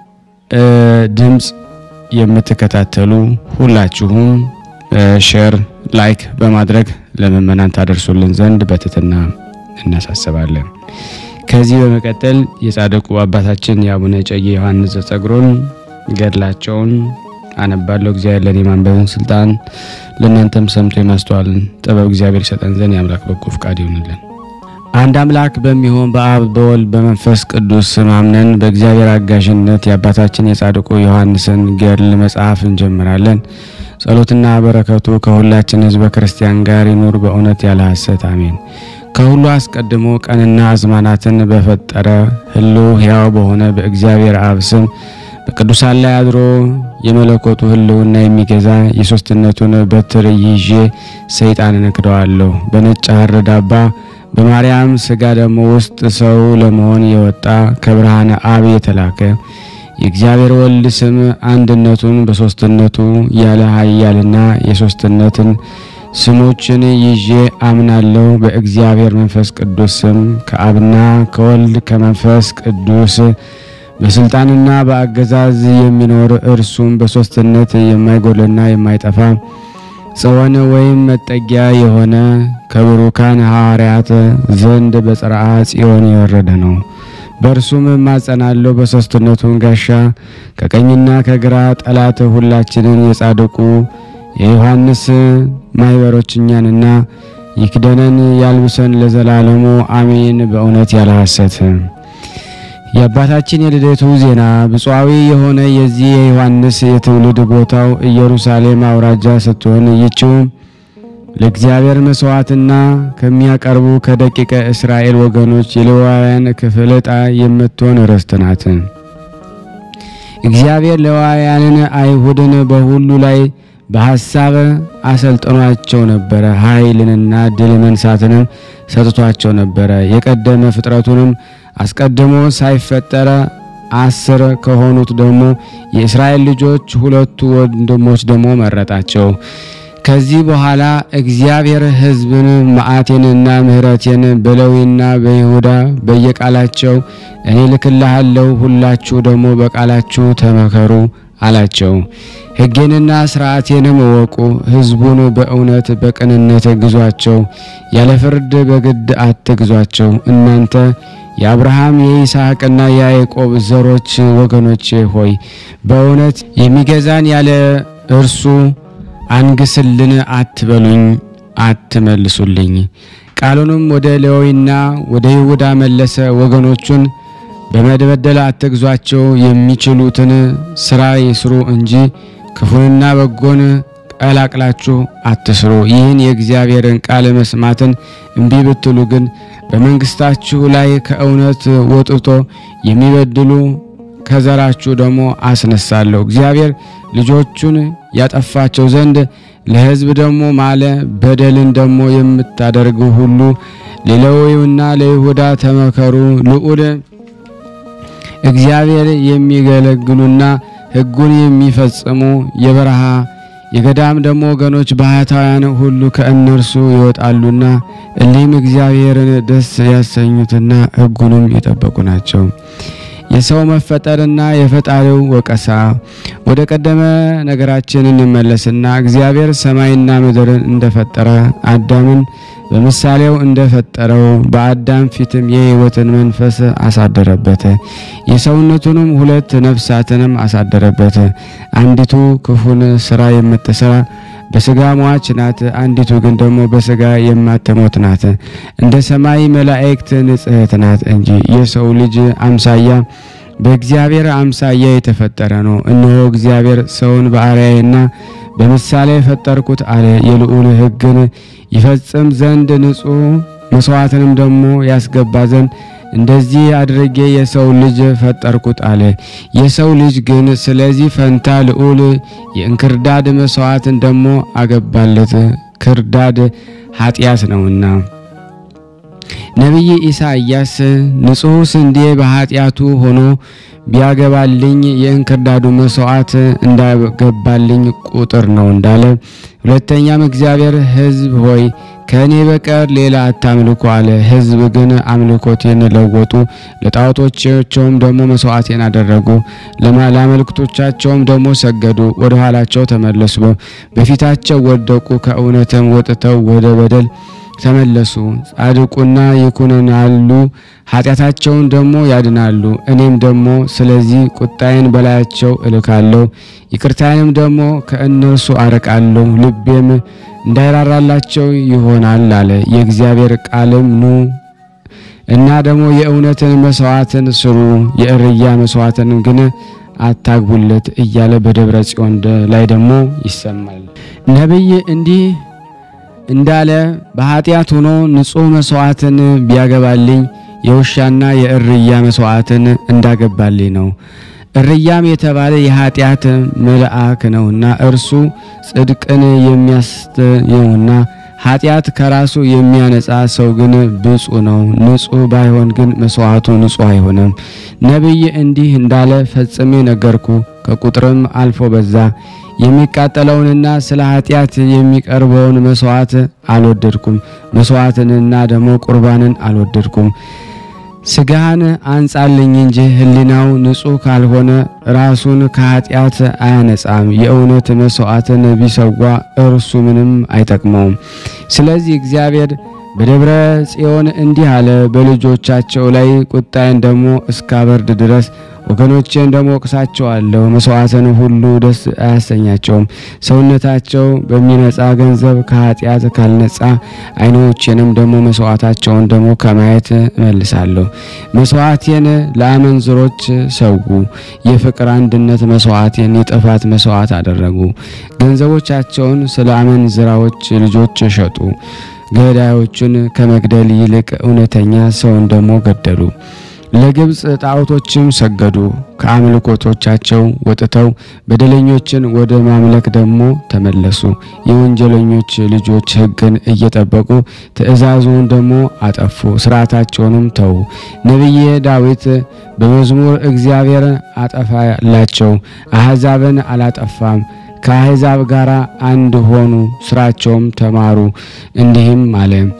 ድምፅ የምትከታተሉ ሁላችሁም ሼር፣ ላይክ በማድረግ ለምእመናን ታደርሱልን ዘንድ በትህትና እናሳስባለን። ከዚህ በመቀጠል የጻድቁ አባታችን የአቡነ እጨጌ ዮሐንስ ዘጸግሮን ገድላቸውን አነባለሁ። እግዚአብሔር ለእኔ ማንበብን ስልጣን ለእናንተም ሰምቶ የማስተዋልን ጥበብ እግዚአብሔር ይሰጠን ዘንድ የአምላክ በጎ ፍቃድ ይሆንልን። አንድ አምላክ በሚሆን በአብ በወልድ በመንፈስ ቅዱስ ስም አምነን በእግዚአብሔር አጋዥነት የአባታችን የጻድቁ ዮሐንስን ገድል መጽሐፍ እንጀምራለን። ጸሎትና በረከቱ ከሁላችን ሕዝበ ክርስቲያን ጋር ይኑር በእውነት ያለ ሐሰት አሜን። ከሁሉ አስቀድሞ ቀንና አዝማናትን በፈጠረ ሕልው ሕያው በሆነ በእግዚአብሔር አብ ስም በቅዱሳን ላይ አድሮ የመለኮቱ ሕልውና የሚገዛ የሦስትነቱን በትር ይዤ ሰይጣንን እክደዋለሁ። በነጭ ሐር ዳባ በማርያም ሥጋ ደግሞ ውስጥ ሰው ለመሆን የወጣ ከብርሃነ አብ የተላከ የእግዚአብሔር ወልድ ስም አንድነቱን በሦስትነቱ ያለ ኃያልና የሦስትነትን ስሞችን ይዤ አምናለሁ። በእግዚአብሔር መንፈስ ቅዱስ ስም ከአብና ከወልድ ከመንፈስ ቅዱስ በስልጣንና በአገዛዝ የሚኖር እርሱም በሦስትነት የማይጎልና የማይጠፋ ጽዮን ወይም መጠጊያ የሆነ ከብሩካን ሐዋርያት ዘንድ በጽርዓ ጽዮን የወረደ ነው። በእርሱም እማጸናለሁ በሦስትነቱን ጋሻ ከቀኝና ከግራ ጠላት ሁላችንን የጻድቁ የዮሐንስ ማኅበሮች እኛንና ይክደነን ያልብሰን ለዘላለሙ አሜን። በእውነት ያለ ሐሰት የአባታችን የልደቱ ዜና ብፁዓዊ የሆነ የዚህ የዮሐንስ የትውልድ ቦታው ኢየሩሳሌም አውራጃ ስትሆን ይችው ለእግዚአብሔር መስዋዕትና ከሚያቀርቡ ከደቂቀ እስራኤል ወገኖች የሌዋውያን ክፍል ዕጣ የምትሆን ርስት ናት። እግዚአብሔር ሌዋውያንን አይሁድን በሁሉ ላይ በሐሳብ አሰልጥኗቸው ነበረ። ኃይልንና ድል መንሳትንም ሰጥቷቸው ነበረ። የቀደመ ፍጥረቱንም አስቀድሞ ሳይፈጠረ አስር ከሆኑት ደግሞ የእስራኤል ልጆች ሁለቱ ወንድሞች ደግሞ መረጣቸው። ከዚህ በኋላ እግዚአብሔር ሕዝብን መዓቴንና ምሕረቴን በሌዊና በይሁዳ በየቃላቸው እኔ ልክልሃለሁ፣ ሁላችሁ ደግሞ በቃላችሁ ተመከሩ አላቸው። ሕጌንና ሥርዓቴንም እወቁ፣ ሕዝቡን በእውነት በቅንነት ግዟቸው፣ ያለ ፍርድ በግድ አትግዟቸው። እናንተ የአብርሃም የይስሐቅና የያዕቆብ ዘሮች ወገኖቼ ሆይ በእውነት የሚገዛን ያለ እርሱ አንግስልን አትበሉኝ፣ አትመልሱልኝ። ቃሉንም ወደ ሌዊና ወደ ይሁዳ መለሰ። ወገኖቹን በመበደል አትግዟቸው፣ የሚችሉትን ስራ ይስሩ እንጂ ክፉንና በጎን ቀላቅላችሁ አትስሩ። ይህን የእግዚአብሔርን ቃል መስማትን እምቢ ብትሉ ግን በመንግስታችሁ ላይ ከእውነት ወጥቶ የሚበድሉ ከዘራችሁ ደግሞ አስነሳለሁ። እግዚአብሔር ልጆቹን ያጠፋቸው ዘንድ ለሕዝብ ደግሞ ማለ። በደልን ደግሞ የምታደርጉ ሁሉ ለሌዊና ለይሁዳ ተመከሩ። ልዑል እግዚአብሔር የሚገለግሉና ሕጉን የሚፈጽሙ የበረሃ የገዳም ደግሞ ወገኖች ባህታውያን ሁሉ ከእነርሱ ይወጣሉና እሊህም እግዚአብሔርን ደስ ያሰኙትና ሕጉንም የጠበቁ ናቸው። የሰው መፈጠርና የፈጣሪው ወቀሳ። ወደ ቀደመ ነገራችን እንመለስና እግዚአብሔር ሰማይና ምድርን እንደፈጠረ አዳምን በምሳሌው እንደፈጠረው በአዳም ፊትም የሕይወትን መንፈስ አሳደረበት። የሰውነቱንም ሁለት ነፍሳትንም አሳደረበት። አንዲቱ ክፉን ስራ የምትሰራ በስጋ ሟች ናት፣ አንዲቱ ግን ደግሞ በስጋ የማትሞት ናት። እንደ ሰማይ መላእክት ንጽሕት ናት እንጂ የሰው ልጅ አምሳያ በእግዚአብሔር አምሳያ የተፈጠረ ነው። እነሆ እግዚአብሔር ሰውን በአርአያዬና በምሳሌ የፈጠርኩት አለ። የልዑል ሕግን ይፈጽም ዘንድ ንጹሕ መስዋዕትንም ደግሞ ያስገባ ዘንድ እንደዚህ አድርጌ የሰው ልጅ ፈጠርኩት አለ። የሰው ልጅ ግን ስለዚህ ፈንታ ልዑል የእንክርዳድ መስዋዕትን ደግሞ አገባለት፣ ክርዳድ ኃጢአት ነውና። ነቢይ ኢሳይያስ ንጹሕ ስንዴ በኃጢአቱ ሆኖ ቢያገባልኝ የእንክርዳዱ መስዋዕት እንዳገባልኝ ቁጥር ነው እንዳለ። ሁለተኛም እግዚአብሔር ሕዝብ ሆይ ከእኔ በቀር ሌላ አታምልኩ አለ። ሕዝብ ግን አምልኮቴን ለወጡ፣ ለጣዖቶቻቸውም ደግሞ መስዋዕቴን አደረጉ፣ ለአማልክቶቻቸውም ደግሞ ሰገዱ። ወደ ኋላቸው ተመለሱ፣ በፊታቸው ወደቁ፣ ከእውነትም ወጥተው ወደ በደል ተመለሱ። ጻድቁና ይኩነናሉ፣ ኃጢአታቸውን ደግሞ ያድናሉ። እኔም ደግሞ ስለዚህ ቁጣዬን በላያቸው እልካለሁ፣ ይቅርታዬንም ደግሞ ከእነርሱ አርቃለሁ፣ ልቤም እንዳይራራላቸው ይሆናል አለ። የእግዚአብሔር ቃልም ኑ እና ደግሞ የእውነትን መስዋዕትን ስሩ፣ የእርያ መስዋዕትን ግን አታግቡለት እያለ በደብረ ጽዮን ላይ ደግሞ ይሰማል። ነቢይ እንዲህ እንዳለ በኃጢአት ሆኖ ንጹሕ መስዋዕትን ቢያገባልኝ የውሻና የእርያ መስዋዕትን እንዳገባልኝ ነው። እርያም የተባለ የኃጢአት መልአክ ነውና እርሱ ጽድቅን የሚያስተየውና ኃጢአት ከራሱ የሚያነጻ ሰው ግን ብፁዕ ነው። ንጹሕ ባይሆን ግን መስዋዕቱ ንጹሕ አይሆንም። ነቢይ እንዲህ እንዳለ ፈጽሜ ነገርኩ፣ ከቁጥርም አልፎ በዛ። የሚቃጠለውንና ስለ ኃጢአት የሚቀርበውን መስዋዕት አልወደድኩም፣ መስዋዕትንና ደግሞ ቁርባንን አልወደድኩም። ስጋህን አንጻልኝ እንጂ ሕሊናው ንጹሕ ካልሆነ ራሱን ከኃጢአት አያነጻም። የእውነት መስዋዕትን ቢሰዋ እርሱ ምንም አይጠቅመውም። ስለዚህ እግዚአብሔር በደብረ ጽዮን እንዲህ አለ፣ በልጆቻቸው ላይ ቁጣዬን ደግሞ እስካበርድ ድረስ ወገኖቼን ደግሞ ወቅሳቸዋለሁ። መስዋዕትን ሁሉ ደስ አያሰኛቸውም። ሰውነታቸው በሚነጻ ገንዘብ ከኃጢአት ካልነጻ ዓይኖቼንም ደግሞ መስዋዕታቸውን ደግሞ ከማየት እመልሳለሁ። መስዋዕቴን ለአመንዝሮች ሰዉ፣ የፍቅር አንድነት መስዋዕቴን የጥፋት መስዋዕት አደረጉ። ገንዘቦቻቸውን ስለ አመንዝራዎች ልጆች ሸጡ። ገዳዮቹን ከመግደል ይልቅ እውነተኛ ሰውን ደግሞ ገደሉ። ለግብፅ ጣዖቶችም ሰገዱ። ከአምልኮቶቻቸው ወጥተው በደለኞችን ወደ ማምለክ ደግሞ ተመለሱ። የወንጀለኞች ልጆች ሕግን እየጠበቁ ትእዛዙን ደግሞ አጠፉ፣ ስርዓታቸውንም ተዉ። ነቢየ ዳዊት በመዝሙር እግዚአብሔር አጠፋላቸው፣ አሕዛብን አላጠፋም ከአሕዛብ ጋር አንድ ሆኑ፣ ስራቸውም ተማሩ። እንዲህም አለ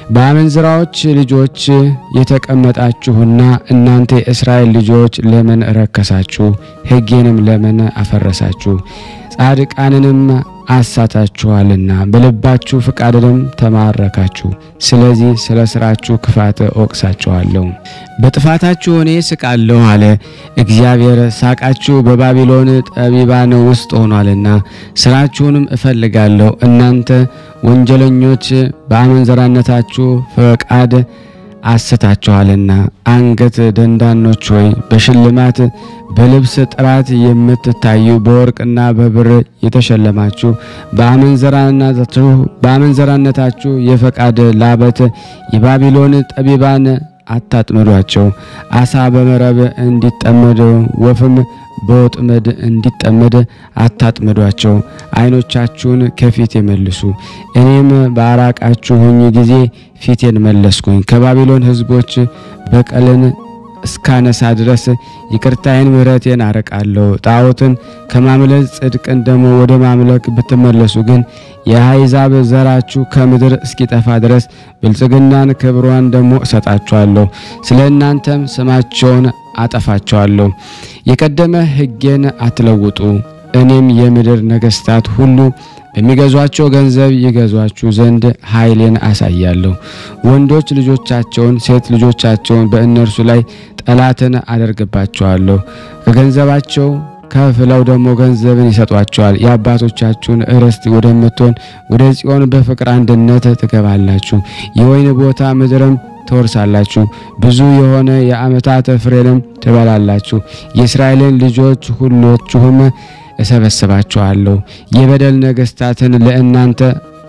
በአመንዝራዎች ልጆች የተቀመጣችሁና እናንተ የእስራኤል ልጆች ለምን ረከሳችሁ? ሕጌንም ለምን አፈረሳችሁ? ጻድቃንንም አሳታችኋልና በልባችሁ ፍቃድንም ተማረካችሁ። ስለዚህ ስለ ስራችሁ ክፋት እወቅሳችኋለሁ፣ በጥፋታችሁ እኔ ስቃለሁ አለ እግዚአብሔር። ሳቃችሁ በባቢሎን ጠቢባን ውስጥ ሆኗልና ስራችሁንም እፈልጋለሁ። እናንተ ወንጀለኞች በአመንዘራነታችሁ ፈቃድ አስታችኋልና አንገት ደንዳኖች ሆይ በሽልማት በልብስ ጥራት የምትታዩ በወርቅና በብር የተሸለማችሁ በአመንዘራነታችሁ በአመንዘራነታችሁ የፈቃድ ላበት የባቢሎን ጠቢባን አታጥምዷቸው። አሳ በመረብ እንዲጠመድ ወፍም በወጥመድ እንዲጠመድ አታጥምዷቸው። ዓይኖቻችሁን ከፊት የመልሱ፣ እኔም ባራቃችሁኝ ጊዜ ፊቴን መለስኩኝ። ከባቢሎን ሕዝቦች በቀልን እስካነሳ ድረስ ይቅርታዬን ምሕረቴን አርቃለሁ። ጣዖትን ከማምለክ ጽድቅን ደግሞ ወደ ማምለክ ብትመለሱ ግን የአሕዛብ ዘራችሁ ከምድር እስኪጠፋ ድረስ ብልጽግናን ክብሯን ደግሞ እሰጣችኋለሁ። ስለ እናንተም ስማቸውን አጠፋቸዋለሁ። የቀደመ ሕጌን አትለውጡ። እኔም የምድር ነገሥታት ሁሉ በሚገዟቸው ገንዘብ ይገዟችሁ ዘንድ ኃይሌን አሳያለሁ። ወንዶች ልጆቻቸውን፣ ሴት ልጆቻቸውን በእነርሱ ላይ ጠላትን አደርግባቸዋለሁ። ከገንዘባቸው ከፍለው ደግሞ ገንዘብን ይሰጧቸዋል። የአባቶቻችሁን ርስት ወደምትሆን ወደ ጽዮን በፍቅር አንድነት ትገባላችሁ። የወይን ቦታ ምድርም ትወርሳላችሁ። ብዙ የሆነ የዓመታት ፍሬንም ትበላላችሁ። የእስራኤልን ልጆች ሁሎችሁም እሰበስባችኋለሁ። የበደል ነገሥታትን ለእናንተ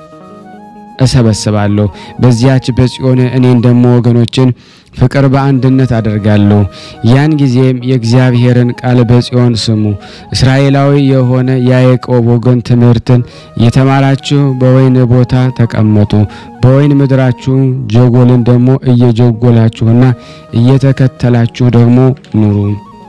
እሰበስባለሁ። በዚያች በጽዮን እኔን ደግሞ ወገኖችን ፍቅር በአንድነት አደርጋለሁ። ያን ጊዜም የእግዚአብሔርን ቃል በጽዮን ስሙ። እስራኤላዊ የሆነ የያዕቆብ ወገን ትምህርትን የተማራችሁ በወይን ቦታ ተቀመጡ። በወይን ምድራችሁ ጀጎልን ደግሞ እየጀጎላችሁና እየተከተላችሁ ደግሞ ኑሩ።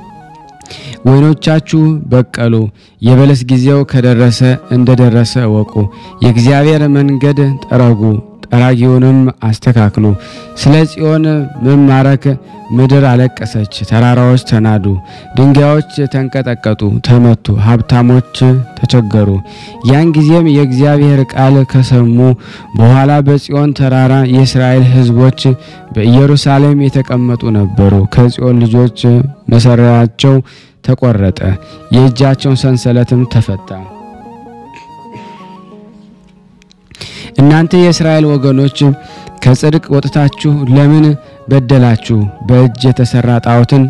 ወይኖቻችሁ በቀሉ፣ የበለስ ጊዜው ከደረሰ እንደደረሰ እወቁ። የእግዚአብሔር መንገድ ጠረጉ፣ ጠራጊውንም አስተካክሉ። ስለ ጽዮን መማረክ ምድር አለቀሰች፣ ተራራዎች ተናዱ፣ ድንጋዮች ተንቀጠቀጡ፣ ተመቱ፣ ሀብታሞች ተቸገሩ። ያን ጊዜም የእግዚአብሔር ቃል ከሰሙ በኋላ በጽዮን ተራራ የእስራኤል ሕዝቦች በኢየሩሳሌም የተቀመጡ ነበሩ። ከጽዮን ልጆች መሰሪያቸው ተቆረጠ፣ የእጃቸውን ሰንሰለትም ተፈታ። እናንተ የእስራኤል ወገኖች ከጽድቅ ወጥታችሁ ለምን በደላችሁ? በእጅ የተሰራ ጣዖትን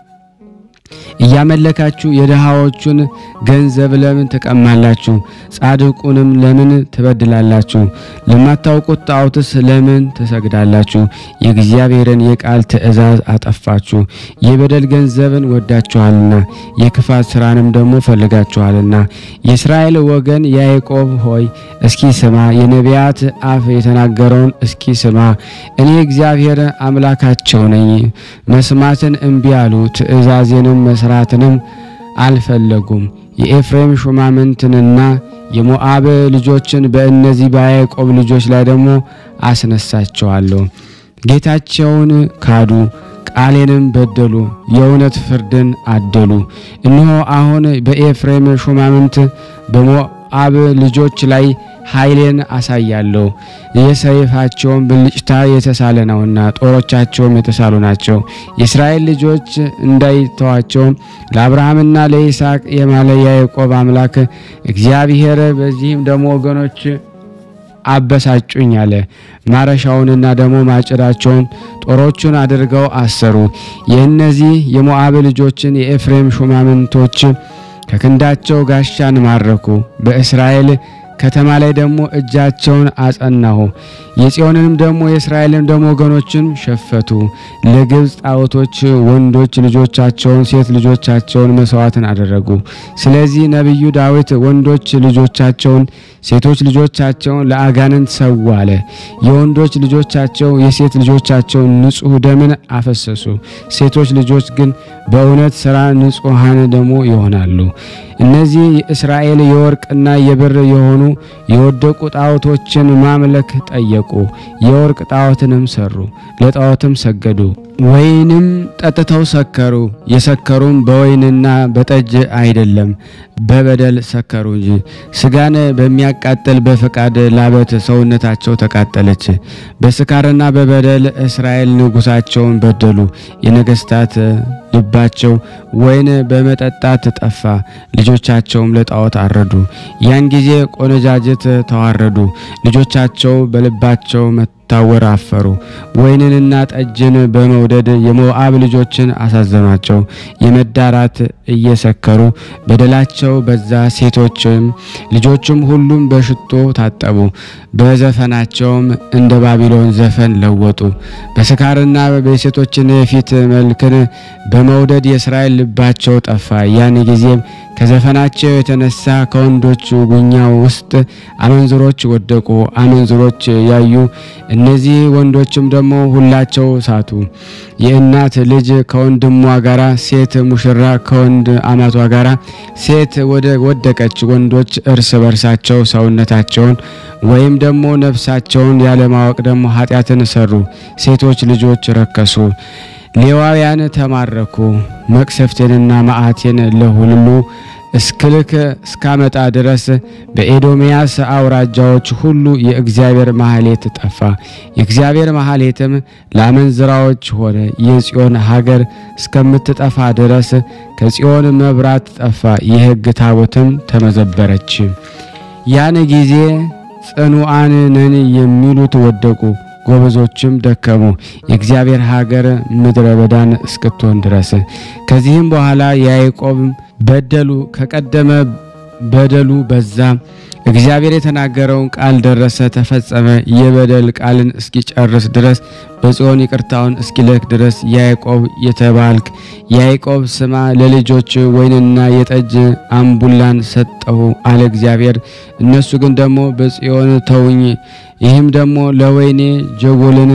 እያመለካችሁ የድሃዎቹን ገንዘብ ለምን ትቀማላችሁ? ጻድቁንም ለምን ትበድላላችሁ? ለማታውቁት ጣዖትስ ለምን ትሰግዳላችሁ? የእግዚአብሔርን የቃል ትእዛዝ አጠፋችሁ። የበደል ገንዘብን ወዳችኋልና የክፋት ስራንም ደግሞ ፈልጋችኋልና። የእስራኤል ወገን ያዕቆብ ሆይ እስኪ ስማ፣ የነቢያት አፍ የተናገረውን እስኪ ስማ። እኔ እግዚአብሔር አምላካቸው ነኝ። መስማትን እምቢ አሉ፣ ትእዛዜንም መስራትንም አልፈለጉም። የኤፍሬም ሹማምንትንና የሞዓብ ልጆችን በእነዚህ በያዕቆብ ልጆች ላይ ደግሞ አስነሳቸዋለሁ። ጌታቸውን ካዱ፣ ቃሌንም በደሉ፣ የእውነት ፍርድን አደሉ። እነሆ አሁን በኤፍሬም ሹማምንት በሞዓብ ልጆች ላይ ኃይሌን አሳያለሁ። የሰይፋቸውን ብልጭታ የተሳለ ነውና ጦሮቻቸውም የተሳሉ ናቸው። የእስራኤል ልጆች እንዳይተዋቸው ለአብርሃምና ለይስሐቅ የማለ ያዕቆብ አምላክ እግዚአብሔር በዚህም ደግሞ ወገኖች አበሳጩኝ አለ። ማረሻውንና ደግሞ ማጭዳቸውን ጦሮቹን አድርገው አሰሩ። የእነዚህ የሞዓብ ልጆችን የኤፍሬም ሹማምንቶች ከክንዳቸው ጋሻን ማረኩ። በእስራኤል ከተማ ላይ ደግሞ እጃቸውን አጸናሁ። የጽዮንንም ደግሞ የእስራኤልን ደግሞ ወገኖችን ሸፈቱ። ለግብፅ ጣዖቶች ወንዶች ልጆቻቸውን ሴት ልጆቻቸውን መስዋዕትን አደረጉ። ስለዚህ ነቢዩ ዳዊት ወንዶች ልጆቻቸውን ሴቶች ልጆቻቸውን ለአጋንንት ሰው አለ። የወንዶች ልጆቻቸው የሴት ልጆቻቸውን ንጹሕ ደምን አፈሰሱ። ሴቶች ልጆች ግን በእውነት ሥራ ንጹሐን ደግሞ ይሆናሉ። እነዚህ የእስራኤል የወርቅና የብር የሆኑ የወደቁ ጣዖቶችን ማምለክ ጠየቁ። የወርቅ ጣዖትንም ሰሩ፣ ለጣዖትም ሰገዱ። ወይንም ጠጥተው ሰከሩ። የሰከሩም በወይንና በጠጅ አይደለም፣ በበደል ሰከሩ እንጂ። ስጋን በሚያቃጥል በፈቃድ ላበት ሰውነታቸው ተቃጠለች። በስካርና በበደል እስራኤል ንጉሳቸውን በደሉ። የነገስታት ልባቸው ወይን በመጠጣት ጠፋ፣ ልጆቻቸውም ለጣዖት አረዱ። ያን ጊዜ ቆነጃጅት ተዋረዱ፣ ልጆቻቸው በልባቸው መታወር አፈሩ። ወይንንና ጠጅን በመውደድ የሞዓብ ልጆችን አሳዘኗቸው። የመዳራት እየሰከሩ በደላቸው በዛ። ሴቶችም ልጆችም ሁሉም በሽቶ ታጠቡ፣ በዘፈናቸውም እንደ ባቢሎን ዘፈን ለወጡ። በስካርና በሴቶችን የፊት መልክን በመውደድ የእስራኤል ልባቸው ጠፋ። ያን ጊዜም ከዘፈናቸው የተነሳ ከወንዶች ጉኛ ውስጥ አመንዝሮች ወደቁ። አመንዝሮች ያዩ እነዚህ ወንዶችም ደግሞ ሁላቸው ሳቱ። የእናት ልጅ ከወንድሟ ጋራ፣ ሴት ሙሽራ ከወንድ አማቷ ጋራ ሴት ወደ ወደቀች። ወንዶች እርስ በርሳቸው ሰውነታቸውን ወይም ደግሞ ነፍሳቸውን ያለማወቅ ደግሞ ኃጢአትን ሰሩ። ሴቶች ልጆች ረከሱ። ሌዋውያን ተማረኩ። መቅሰፍቴንና መዓቴን ለሁሉ እስክልክ እስካመጣ ድረስ በኤዶምያስ አውራጃዎች ሁሉ የእግዚአብሔር ማህሌት ጠፋ። የእግዚአብሔር ማህሌትም ለአመንዝራዎች ሆነ። የጽዮን ሀገር እስከምትጠፋ ድረስ ከጽዮን መብራት ጠፋ። የሕግ ታቦትም ተመዘበረች። ያን ጊዜ ጽኑዓን ነን የሚሉት ወደቁ፣ ጎበዞችም ደከሙ፣ የእግዚአብሔር ሀገር ምድረ በዳን እስክትሆን ድረስ። ከዚህም በኋላ የያዕቆብ በደሉ ከቀደመ በደሉ በዛ። እግዚአብሔር የተናገረውን ቃል ደረሰ፣ ተፈጸመ። የበደል ቃልን እስኪጨርስ ድረስ በጽዮን ይቅርታውን እስኪልክ ድረስ ያዕቆብ የተባልክ ያዕቆብ ስማ፣ ለልጆች ወይንና የጠጅ አምቡላን ሰጠሁ አለ እግዚአብሔር። እነሱ ግን ደግሞ በጽዮን ተውኝ፣ ይህም ደግሞ ለወይኔ ጀጎልን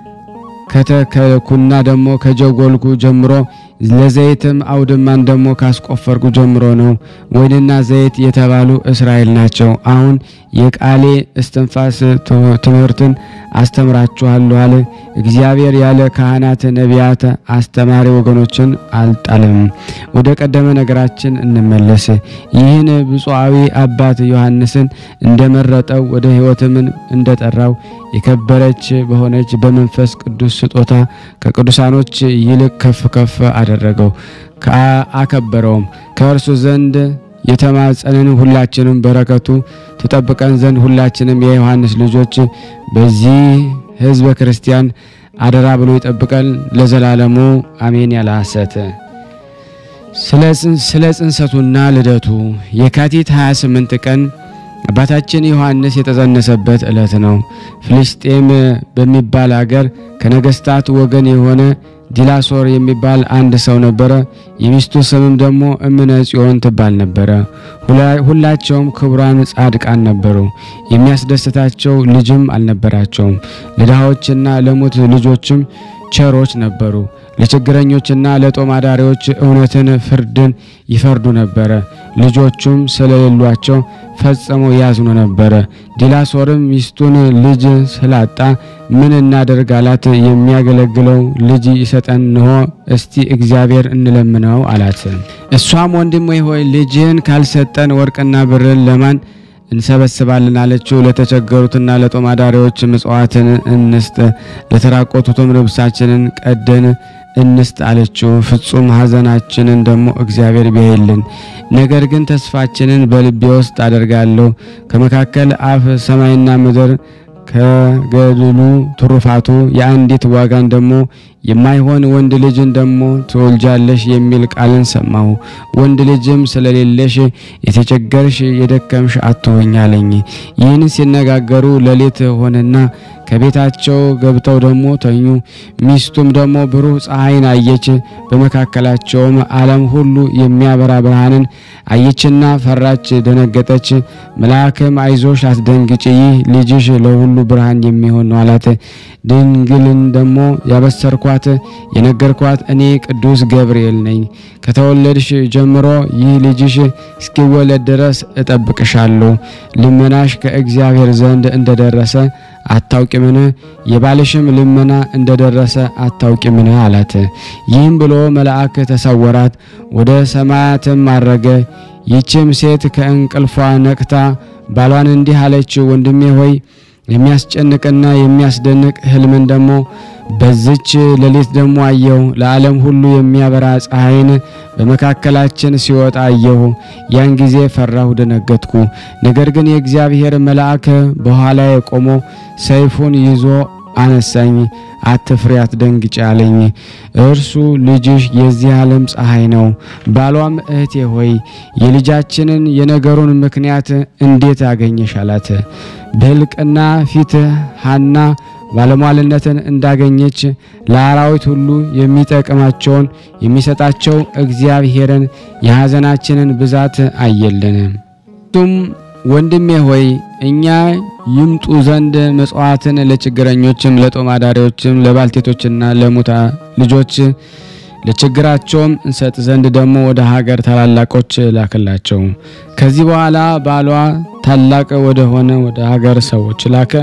ከተከልኩና ደግሞ ከጀጎልኩ ጀምሮ ለዘይትም አውድማን ደግሞ ካስቆፈርኩ ጀምሮ ነው። ወይንና ዘይት የተባሉ እስራኤል ናቸው። አሁን የቃሌ እስትንፋስ ትምህርትን አስተምራችኋለሁ አለ እግዚአብሔር። ያለ ካህናት ነቢያት፣ አስተማሪ ወገኖችን አልጣለም። ወደ ቀደመ ነገራችን እንመለስ። ይህን ብፁዓዊ አባት ዮሐንስን እንደመረጠው ወደ ሕይወትምን እንደጠራው የከበረች በሆነች በመንፈስ ቅዱስ ስጦታ ከቅዱሳኖች ይልቅ ከፍ ከፍ አደረገው፣ አከበረውም። ከእርሱ ዘንድ የተማጸንን ሁላችንም በረከቱ ትጠብቀን ዘንድ ሁላችንም የዮሐንስ ልጆች በዚህ ሕዝበ ክርስቲያን አደራ ብሎ ይጠብቀን ለዘላለሙ አሜን። ያለ ሐሰት ስለ ጽንሰቱና ልደቱ የካቲት 28 ቀን አባታችን ዮሐንስ የተጸነሰበት ዕለት ነው። ፍልስጤም በሚባል አገር ከነገስታት ወገን የሆነ ዲላሶር የሚባል አንድ ሰው ነበረ። የሚስቱ ስምም ደግሞ እምነ ጽዮን ትባል ነበረ። ሁላቸውም ክቡራን ጻድቃን ነበሩ። የሚያስደስታቸው ልጅም አልነበራቸውም። ለድሃዎችና ለሙት ልጆችም ቸሮች ነበሩ። ለችግረኞችና ለጦም አዳሪዎች እውነትን፣ ፍርድን ይፈርዱ ነበረ። ልጆቹም ስለሌሏቸው ፈጽሞ ያዝኑ ነበረ። ዲላሶርም ሚስቱን ልጅ ስላጣ ምን እናደርግ አላት። የሚያገለግለው ልጅ ይሰጠን እንሆ እስቲ እግዚአብሔር እንለምነው አላት። እሷም ወንድሜ ሆይ ልጅህን ካልሰጠን ወርቅና ብርን ለማን እንሰበስባለን አለችው። ለተቸገሩትና ለጦም አዳሪዎች ምጽዋትን እንስጥ፣ ለተራቆቱትም ልብሳችንን ቀደን እንስጥ አለችው። ፍጹም ሐዘናችንን ደግሞ እግዚአብሔር ቢያይልን። ነገር ግን ተስፋችንን በልቤ ውስጥ አደርጋለሁ ከመካከል አፍ ሰማይና ምድር ከገድሉ ትሩፋቱ የአንዲት ዋጋን ደግሞ የማይሆን ወንድ ልጅን ደግሞ ትወልጃለሽ የሚል ቃልን ሰማሁ። ወንድ ልጅም ስለሌለሽ የተቸገርሽ የደከምሽ አትሆኝ አለኝ። ይህን ሲነጋገሩ ሌሊት ሆነና ከቤታቸው ገብተው ደግሞ ተኙ። ሚስቱም ደግሞ ብሩህ ፀሐይን አየች። በመካከላቸውም ዓለም ሁሉ የሚያበራ ብርሃንን አየችና ፈራች፣ ደነገጠች። መልአክም አይዞሽ አትደንግጭ፣ ይህ ልጅሽ ለሁሉ ብርሃን የሚሆን ነው አላት። ድንግልን ደግሞ ያበሰርኳት የነገርኳት እኔ ቅዱስ ገብርኤል ነኝ። ከተወለድሽ ጀምሮ ይህ ልጅሽ እስኪወለድ ድረስ እጠብቅሻለሁ። ልመናሽ ከእግዚአብሔር ዘንድ እንደደረሰ አታውቂምን? የባልሽም ልመና እንደደረሰ አታውቂምን? አላት። ይህም ብሎ መልአክ ተሰወራት፣ ወደ ሰማያትም አረገ። ይህችም ሴት ከእንቅልፏ ነቅታ ባሏን እንዲህ አለች፣ ወንድሜ ሆይ የሚያስጨንቅና የሚያስደንቅ ሕልምን ደግሞ በዝች ሌሊት ደግሞ አየሁ። ለዓለም ሁሉ የሚያበራ ፀሐይን በመካከላችን ሲወጣ አየሁ። ያን ጊዜ ፈራሁ፣ ደነገጥኩ። ነገር ግን የእግዚአብሔር መልአክ በኋላዬ ቆሞ ሰይፉን ይዞ አነሳኝ። አትፍሪ፣ አትደንግጭ አለኝ። እርሱ ልጅሽ የዚህ ዓለም ፀሐይ ነው። ባሏም እህቴ ሆይ የልጃችንን የነገሩን ምክንያት እንዴት አገኘሽ? አላት። በሕልቅና ፊት ሐና ባለሟልነትን እንዳገኘች ለአራዊት ሁሉ የሚጠቅማቸውን የሚሰጣቸው እግዚአብሔርን የሐዘናችንን ብዛት አየልን። ቱም ወንድሜ ሆይ እኛ ይምጡ ዘንድ መጽዋዕትን ለችግረኞችም፣ ለጦም አዳሪዎችም፣ ለባልቴቶችና ለሙታ ልጆች ለችግራቸውም እንሰጥ ዘንድ ደግሞ ወደ ሀገር ታላላቆች ላክላቸው። ከዚህ በኋላ ባሏ ታላቅ ወደ ሆነ ወደ ሀገር ሰዎች ላከ።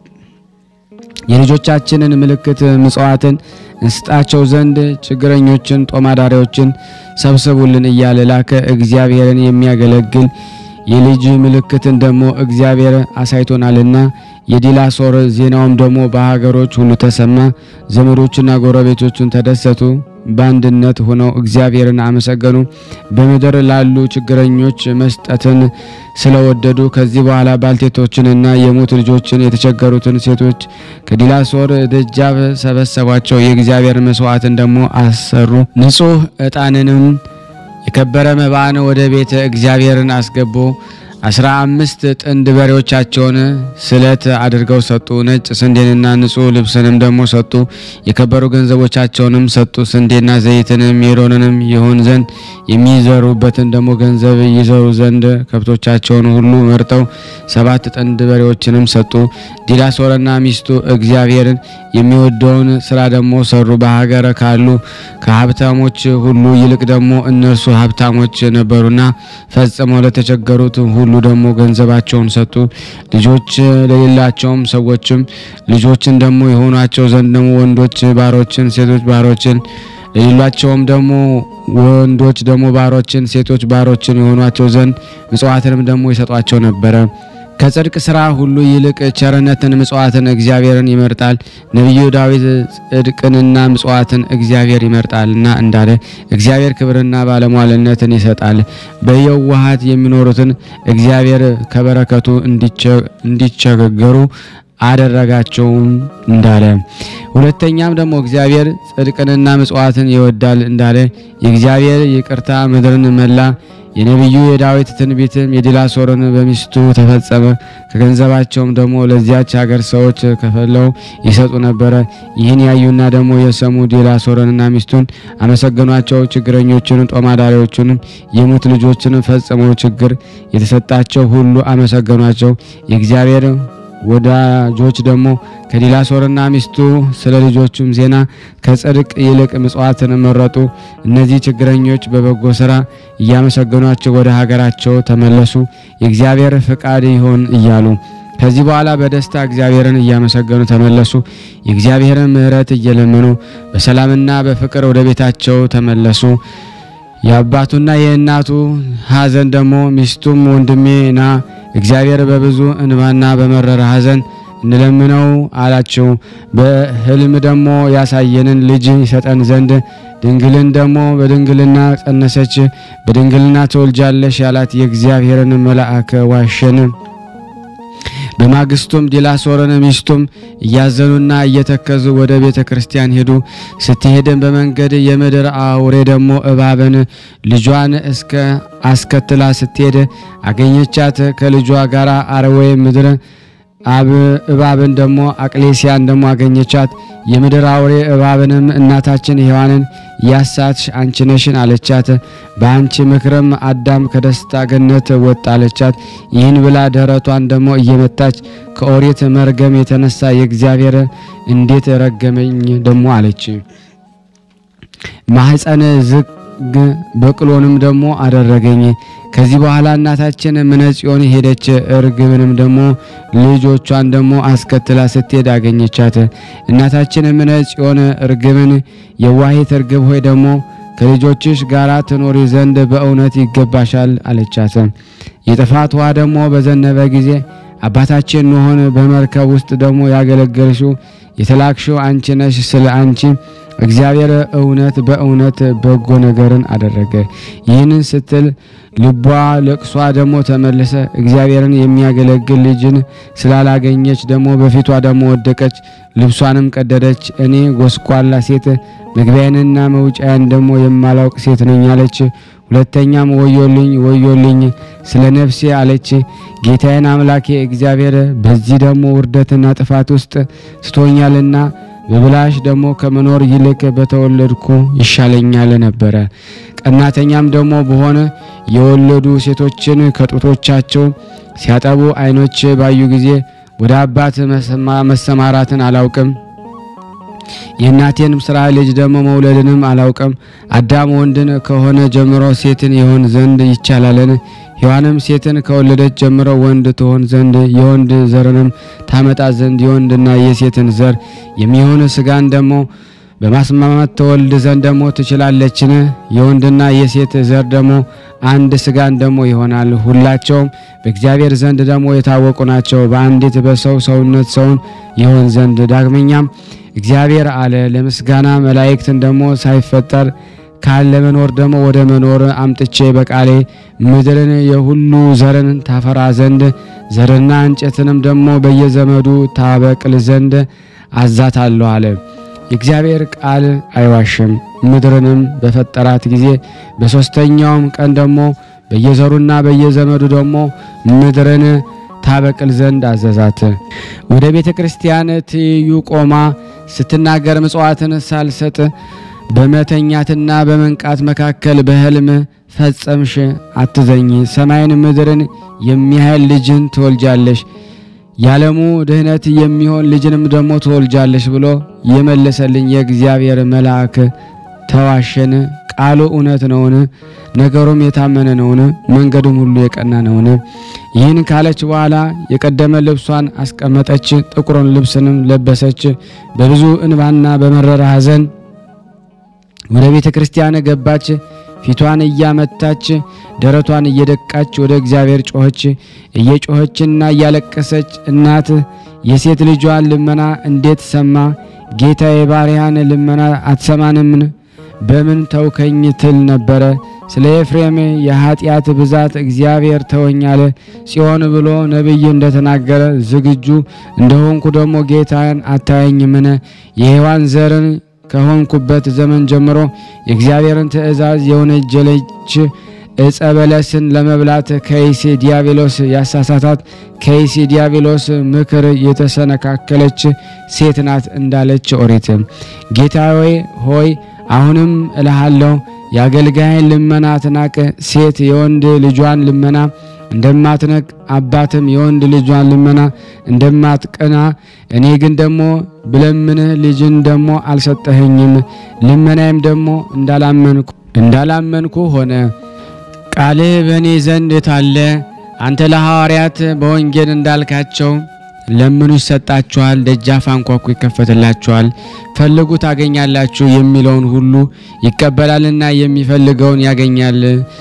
የልጆቻችንን ምልክት ምጽዋትን እንስጣቸው ዘንድ ችግረኞችን፣ ጦማዳሪዎችን ሰብስቡልን እያለ ላከ። እግዚአብሔርን የሚያገለግል የልጅ ምልክትን ደግሞ እግዚአብሔር አሳይቶናልና የዲላሶር ዜናውም ደግሞ በሀገሮች ሁሉ ተሰማ። ዘመዶቹና ጎረቤቶቹን ተደሰቱ፣ በአንድነት ሆነው እግዚአብሔርን አመሰገኑ። በምድር ላሉ ችግረኞች መስጠትን ስለወደዱ ከዚህ በኋላ ባልቴቶችንና የሙት ልጆችን የተቸገሩትን ሴቶች ከዲላሶር ደጃፍ ሰበሰቧቸው። የእግዚአብሔር መስዋዕትን ደግሞ አሰሩ። ንጹሕ ዕጣንንም የከበረ መባን ወደ ቤተ እግዚአብሔርን አስገቡ። አስራ አምስት ጥንድ በሬዎቻቸውን ስለት አድርገው ሰጡ። ነጭ ስንዴንና ንጹሕ ልብስንም ደግሞ ሰጡ። የከበሩ ገንዘቦቻቸውንም ሰጡ። ስንዴና ዘይትንም ሜሮንንም ይሆን ዘንድ የሚዘሩበትን ደግሞ ገንዘብ ይዘሩ ዘንድ ከብቶቻቸውን ሁሉ መርጠው ሰባት ጥንድ በሬዎችንም ሰጡ። ዲላሶርና ሚስቱ እግዚአብሔርን የሚወደውን ስራ ደግሞ ሰሩ። በሀገር ካሉ ከሀብታሞች ሁሉ ይልቅ ደግሞ እነርሱ ሀብታሞች ነበሩና ፈጽመው ለተቸገሩት ሁሉ ደግሞ ገንዘባቸውን ሰጡ። ልጆች ለሌላቸውም ሰዎችም ልጆችን ደግሞ የሆኗቸው ዘንድ ደግሞ ወንዶች ባሮችን፣ ሴቶች ባሮችን ለሌሏቸውም ደግሞ ወንዶች ደግሞ ባሮችን፣ ሴቶች ባሮችን የሆኗቸው ዘንድ ምጽዋትንም ደግሞ ይሰጧቸው ነበረ። ከጽድቅ ስራ ሁሉ ይልቅ ቸርነትን ምጽዋትን እግዚአብሔርን ይመርጣል። ነቢዩ ዳዊት ጽድቅንና ምጽዋትን እግዚአብሔር ይመርጣልና እንዳለ እግዚአብሔር ክብርና ባለሟልነትን ይሰጣል። በየዋሃት የሚኖሩትን እግዚአብሔር ከበረከቱ እንዲቸገሩ አደረጋቸውም እንዳለ ሁለተኛም ደግሞ እግዚአብሔር ጽድቅንና ምጽዋትን ይወዳል እንዳለ የእግዚአብሔር ይቅርታ ምድርን መላ። የነቢዩ የዳዊት ትንቢትም የዲላሶርን በሚስቱ ተፈጸመ። ከገንዘባቸውም ደግሞ ለዚያች ሀገር ሰዎች ከፈለው ይሰጡ ነበረ። ይህን ያዩና ደግሞ የሰሙ ዲላሶርንና ሚስቱን አመሰገኗቸው። ችግረኞችን፣ ጦማዳሪዎቹንም የሙት ልጆችን ፈጽመው ችግር የተሰጣቸው ሁሉ አመሰገኗቸው። የእግዚአብሔር ወዳጆች ደግሞ ከዲላሶርና ሚስቱ ስለ ልጆቹም ዜና ከጽድቅ ይልቅ ምጽዋትን መረጡ። እነዚህ ችግረኞች በበጎ ስራ እያመሰገኗቸው ወደ ሀገራቸው ተመለሱ፣ የእግዚአብሔር ፍቃድ ይሆን እያሉ። ከዚህ በኋላ በደስታ እግዚአብሔርን እያመሰገኑ ተመለሱ። የእግዚአብሔርን ምሕረት እየለመኑ በሰላምና በፍቅር ወደ ቤታቸው ተመለሱ። የአባቱና የእናቱ ሐዘን ደግሞ ሚስቱም ወንድሜ ና እግዚአብሔር በብዙ እንባና በመረረ ሐዘን እንለምነው አላቸው። በሕልም ደግሞ ያሳየንን ልጅ ይሰጠን ዘንድ ድንግልን ደግሞ በድንግልና ጸነሰች፣ በድንግልና ትወልጃለሽ ያላት የእግዚአብሔርን መልአክ ዋሸን። በማግስቱም ዲላሶርን ሚስቱም እያዘኑና እየተከዙ ወደ ቤተ ክርስቲያን ሄዱ። ስትሄድን በመንገድ የምድር አውሬ ደግሞ እባብን ልጇን እስከ አስከትላ ስትሄድ አገኘቻት። ከልጇ ጋር አረዌ ምድር አብ እባብን ደግሞ አቅሌሲያን ደግሞ አገኘቻት። የምድር አውሬ እባብንም እናታችን ሔዋንን ያሳትሽ አንቺ ነሽን አለቻት። በአንቺ ምክርም አዳም ከደስታ ገነት ወጣ አለቻት። ይህን ብላ ደረቷን ደግሞ እየመታች ከኦሪት መርገም የተነሳ የእግዚአብሔር እንዴት ረገመኝ ደግሞ አለች። ማህፀን ዝግ በቅሎንም ደግሞ አደረገኝ። ከዚህ በኋላ እናታችን ምነጽዮን ሄደች። እርግብንም ደግሞ ልጆቿን ደግሞ አስከትላ ስትሄድ አገኘቻት። እናታችን ምነጽዮን እርግብን የዋሂት እርግብ ሆይ ደግሞ ከልጆችሽ ጋር ትኖሪ ዘንድ በእውነት ይገባሻል አለቻት። የጥፋት ውሃ ደግሞ በዘነበ ጊዜ አባታችን ኖሆን በመርከብ ውስጥ ደግሞ ያገለገልሽው የተላክሽው አንቺ ነሽ። ስለ አንቺ እግዚአብሔር እውነት በእውነት በጎ ነገርን አደረገ። ይህንን ስትል ልቧ ለቅሷ ደግሞ ተመለሰ። እግዚአብሔርን የሚያገለግል ልጅን ስላላገኘች ደግሞ በፊቷ ደግሞ ወደቀች፣ ልብሷንም ቀደደች። እኔ ጎስቋላ ሴት መግቢያዬንና መውጫዬን ደግሞ የማላውቅ ሴት ነኝ አለች። ሁለተኛም ወዮልኝ ወዮልኝ ስለ ነፍሴ አለች። ጌታዬን አምላኬ እግዚአብሔር በዚህ ደግሞ ውርደትና ጥፋት ውስጥ ስቶኛልና በብላሽ ደግሞ ከመኖር ይልቅ በተወለድኩ ይሻለኛል ነበረ። ቀናተኛም ደግሞ በሆነ የወለዱ ሴቶችን ከጡቶቻቸው ሲያጠቡ ዓይኖች ባዩ ጊዜ ወደ አባት መሰማራትን አላውቅም የእናቴንም ስራ ልጅ ደግሞ መውለድንም አላውቅም። አዳም ወንድን ከሆነ ጀምሮ ሴትን ይሆን ዘንድ ይቻላልን? ሔዋንም ሴትን ከወለደች ጀምሮ ወንድ ትሆን ዘንድ የወንድ ዘርንም ታመጣ ዘንድ የወንድና የሴትን ዘር የሚሆን ስጋን ደግሞ በማስማማት ተወልድ ዘንድ ደግሞ ትችላለችን? የወንድና የሴት ዘር ደግሞ አንድ ስጋን ደግሞ ይሆናል። ሁላቸውም በእግዚአብሔር ዘንድ ደግሞ የታወቁ ናቸው። በአንዲት በሰው ሰውነት ሰውን ይሆን ዘንድ ዳግመኛም እግዚአብሔር አለ ለምስጋና መላእክትን ደግሞ ሳይፈጠር ካለ መኖር ደግሞ ወደ መኖር አምጥቼ በቃሌ ምድርን የሁሉ ዘርን ታፈራ ዘንድ ዘርና እንጨትንም ደግሞ በየዘመዱ ታበቅል ዘንድ አዛታለሁ አለ። የእግዚአብሔር ቃል አይዋሽም። ምድርንም በፈጠራት ጊዜ በሦስተኛውም ቀን ደግሞ በየዘሩና በየዘመዱ ደግሞ ምድርን ታበቅል ዘንድ አዘዛት። ወደ ቤተ ክርስቲያን ትይዩ ቆማ ስትናገር ምጽዋትን ሳልሰጥ በመተኛትና በመንቃት መካከል በሕልም ፈጸምሽ አትዘኝ፣ ሰማይን ምድርን የሚያህል ልጅን ትወልጃለሽ፣ ያለሙ ድህነት የሚሆን ልጅንም ደግሞ ትወልጃለሽ ብሎ የመለሰልኝ የእግዚአብሔር መልአክ ተዋሸን? ቃሉ እውነት ነውን? ነገሩም የታመነ ነውን? መንገዱም ሁሉ የቀና ነውን? ይህን ካለች በኋላ የቀደመ ልብሷን አስቀመጠች፣ ጥቁሩን ልብስንም ለበሰች። በብዙ እንባና በመረረ ሐዘን ወደ ቤተ ክርስቲያን ገባች። ፊቷን እያመታች ደረቷን እየደቃች ወደ እግዚአብሔር ጮኸች። እየጮኸችና እያለቀሰች እናት የሴት ልጇን ልመና እንዴት ሰማ? ጌታ የባሪያን ልመና አትሰማንምን? በምን ተውከኝ ትል ነበረ። ስለ ኤፍሬም የኃጢአት ብዛት እግዚአብሔር ተወኛለ ጽዮን ብሎ ነቢይ እንደተናገረ ዝግጁ እንደሆንኩ ደግሞ ጌታን አታየኝምን? የሔዋን ዘርን ከሆንኩበት ዘመን ጀምሮ የእግዚአብሔርን ትእዛዝ የወነጀለች ዕፀ በለስን ለመብላት ከይሲ ዲያብሎስ ያሳሳታት ከይሲ ዲያብሎስ ምክር የተሰነካከለች ሴት ናት እንዳለች ኦሪት። ጌታዬ ሆይ አሁንም እልሃለሁ የአገልጋይን ልመና አትናቅ። ሴት የወንድ ልጇን ልመና እንደማትነቅ አባትም የወንድ ልጇን ልመና እንደማትቀና እኔ ግን ደግሞ ብለምንህ ልጅን ደግሞ አልሰጠኸኝም፣ ልመናዬም ደግሞ እንዳላመንኩ እንዳላመንኩ ሆነ። ቃልህ በእኔ ዘንድ ታለ። አንተ ለሐዋርያት በወንጌል እንዳልካቸው ለምኑ ይሰጣችኋል፣ ደጃፍ አንኳኩ ይከፈትላችኋል፣ ፈልጉ ታገኛላችሁ የሚለውን ሁሉ ይቀበላልና የሚፈልገውን ያገኛል።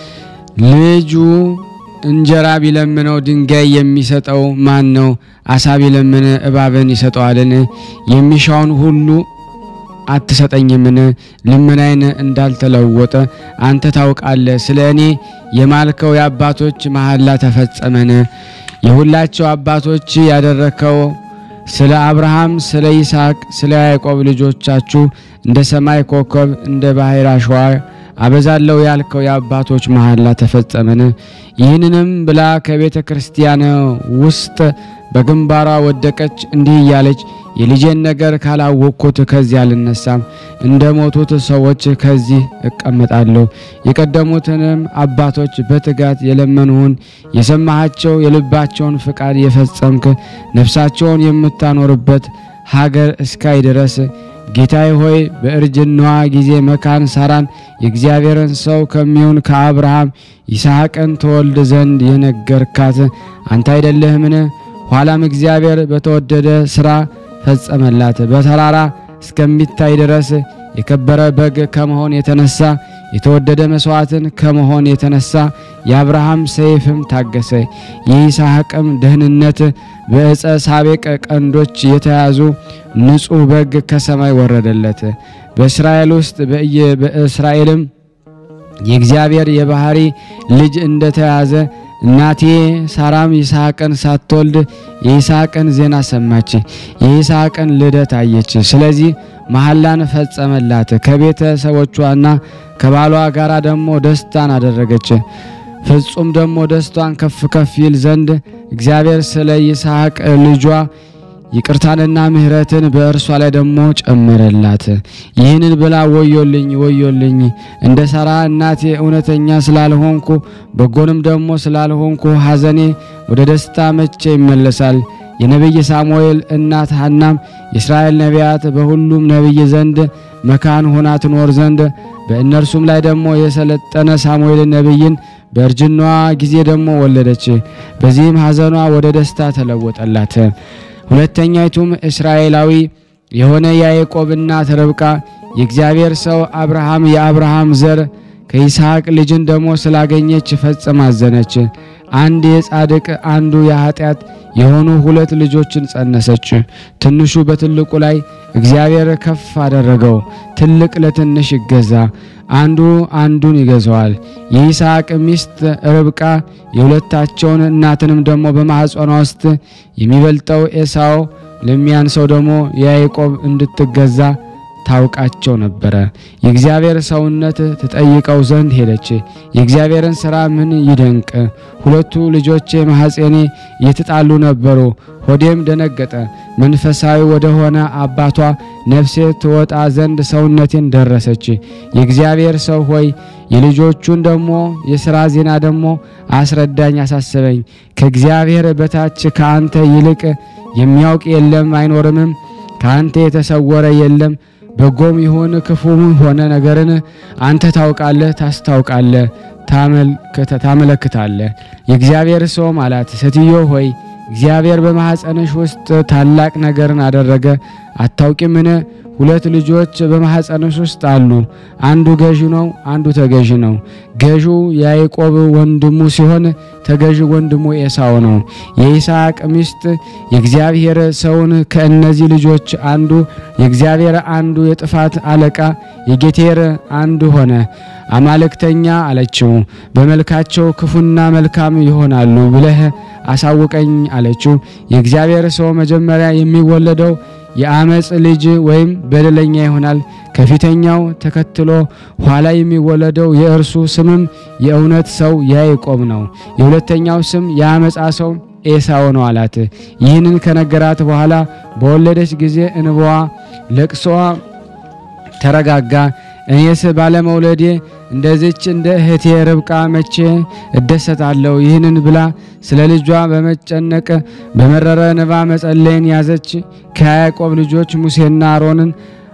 ልጁ እንጀራ ቢለምነው ድንጋይ የሚሰጠው ማን ነው? አሳ ቢለምን እባብን ይሰጠዋልን? የሚሻውን ሁሉ አትሰጠኝምን? ልመናዬን እንዳልተለወጠ አንተ ታውቃለህ። ስለ እኔ የማልከው የአባቶች መሐላ ተፈጸመን። የሁላቸው አባቶች ያደረከው ስለ አብርሃም፣ ስለ ይስሐቅ፣ ስለ ያዕቆብ ልጆቻችሁ እንደ ሰማይ ኮከብ እንደ ባሕር አሸዋ አበዛለው ያልከው የአባቶች መሐላ ተፈጸመን? ይህንንም ብላ ከቤተ ክርስቲያን ውስጥ በግንባሯ ወደቀች። እንዲህ እያለች የልጄን ነገር ካላወቅኩት ከዚህ አልነሳም፣ እንደ ሞቱት ሰዎች ከዚህ እቀመጣለሁ። የቀደሙትንም አባቶች በትጋት የለመኑህን የሰማሃቸው የልባቸውን ፍቃድ የፈጸምክ ነፍሳቸውን የምታኖርበት ሀገር እስካይ ድረስ ጌታዬ ሆይ በእርጅናዋ ጊዜ መካን ሳራን የእግዚአብሔርን ሰው ከሚሆን ከአብርሃም ይስሐቅን ተወልድ ዘንድ የነገርካት አንተ አይደለህምን? ኋላም እግዚአብሔር በተወደደ ሥራ ፈጸመላት። በተራራ እስከሚታይ ድረስ የከበረ በግ ከመሆን የተነሳ የተወደደ መስዋዕትን ከመሆን የተነሳ የአብርሃም ሰይፍም ታገሰ። የይስሐቅም ደህንነት በዕፀ ሳቤቅ ቀንዶች የተያዙ ንጹሕ በግ ከሰማይ ወረደለት። በእስራኤል ውስጥ በእስራኤልም የእግዚአብሔር የባህሪ ልጅ እንደተያዘ እናቴ ሳራም ይስሐቅን ሳትወልድ የይስሐቅን ዜና ሰማች፣ የይስሐቅን ልደት አየች። ስለዚህ መሐላን ፈጸመላት። ከቤተሰቦቿና ከባሏ ጋር ደግሞ ደስታን አደረገች። ፍጹም ደግሞ ደስቷን ከፍ ከፍ ይል ዘንድ እግዚአብሔር ስለ ይስሐቅ ልጇ ይቅርታንና ምሕረትን በእርሷ ላይ ደግሞ ጨመረላት። ይህንን ብላ ወዮልኝ ወዮልኝ እንደ ሳራ እናቴ እውነተኛ ስላልሆንኩ በጎንም ደግሞ ስላልሆንኩ ሐዘኔ ወደ ደስታ መቼ ይመለሳል? የነቢይ ሳሙኤል እናት ሐናም የእስራኤል ነቢያት በሁሉም ነቢይ ዘንድ መካን ሆና ትኖር ዘንድ በእነርሱም ላይ ደግሞ የሰለጠነ ሳሙኤል ነቢይን በእርጅናዋ ጊዜ ደግሞ ወለደች። በዚህም ሐዘኗ ወደ ደስታ ተለወጠላት። ሁለተኛይቱም እስራኤላዊ የሆነ የያዕቆብ እናት ርብቃ የእግዚአብሔር ሰው አብርሃም የአብርሃም ዘር ከይስሐቅ ልጅን ደግሞ ስላገኘች ፈጽማ አዘነች። አንድ የጻድቅ አንዱ የኃጢአት የሆኑ ሁለት ልጆችን ጸነሰች። ትንሹ በትልቁ ላይ እግዚአብሔር ከፍ አደረገው። ትልቅ ለትንሽ ይገዛ፣ አንዱ አንዱን ይገዛዋል። የይስሐቅ ሚስት ርብቃ የሁለታቸውን እናትንም ደግሞ በማኅፀኗ ውስጥ የሚበልጠው ኤሳው ለሚያንሰው ደግሞ የያዕቆብ እንድትገዛ ታውቃቸው ነበረ። የእግዚአብሔር ሰውነት ትጠይቀው ዘንድ ሄደች። የእግዚአብሔርን ሥራ ምን ይደንቅ! ሁለቱ ልጆቼ ማኅፀኔ እየተጣሉ ነበሩ። ሆዴም ደነገጠ። መንፈሳዊ ወደ ሆነ አባቷ ነፍሴ ትወጣ ዘንድ ሰውነቴን ደረሰች። የእግዚአብሔር ሰው ሆይ የልጆቹን ደግሞ የሥራ ዜና ደግሞ አስረዳኝ፣ አሳስበኝ። ከእግዚአብሔር በታች ከአንተ ይልቅ የሚያውቅ የለም አይኖርምም። ከአንተ የተሰወረ የለም። በጎም ይሁን ክፉም ሆነ ነገርን አንተ ታውቃለህ፣ ታስታውቃለህ፣ ታመለክታለህ። የእግዚአብሔር ሰውም አላት፣ ሴትዮ ሆይ እግዚአብሔር በማኅፀንሽ ውስጥ ታላቅ ነገርን አደረገ፣ አታውቂምን? ሁለት ልጆች በማኅፀንሽ ውስጥ አሉ። አንዱ ገዢ ነው፣ አንዱ ተገዢ ነው። ገዢው ያዕቆብ ወንድሙ ሲሆን ተገዢ ወንድሙ ኤሳው ነው። የይስሐቅ ሚስት የእግዚአብሔር ሰውን ከእነዚህ ልጆች አንዱ የእግዚአብሔር አንዱ የጥፋት አለቃ የጌቴር አንዱ ሆነ። አማልክተኛ አለችው። በመልካቸው ክፉና መልካም ይሆናሉ ብለህ አሳውቀኝ አለችው። የእግዚአብሔር ሰው መጀመሪያ የሚወለደው የአመፅ ልጅ ወይም በደለኛ ይሆናል። ከፊተኛው ተከትሎ ኋላ የሚወለደው የእርሱ ስምም የእውነት ሰው ያዕቆብ ነው። የሁለተኛው ስም የአመፃ ሰው ኤሳው ነው አላት። ይህንን ከነገራት በኋላ በወለደች ጊዜ እንባዋ ለቅሶዋ ተረጋጋ። እኔስ ባለመውለዴ እንደዚች እንደ እህቴ ርብቃ መቼ እደሰታለሁ? ይህንን ብላ ስለ ልጇ በመጨነቅ በመረረ እንባ መጸለይን ያዘች። ከያዕቆብ ልጆች ሙሴና አሮንን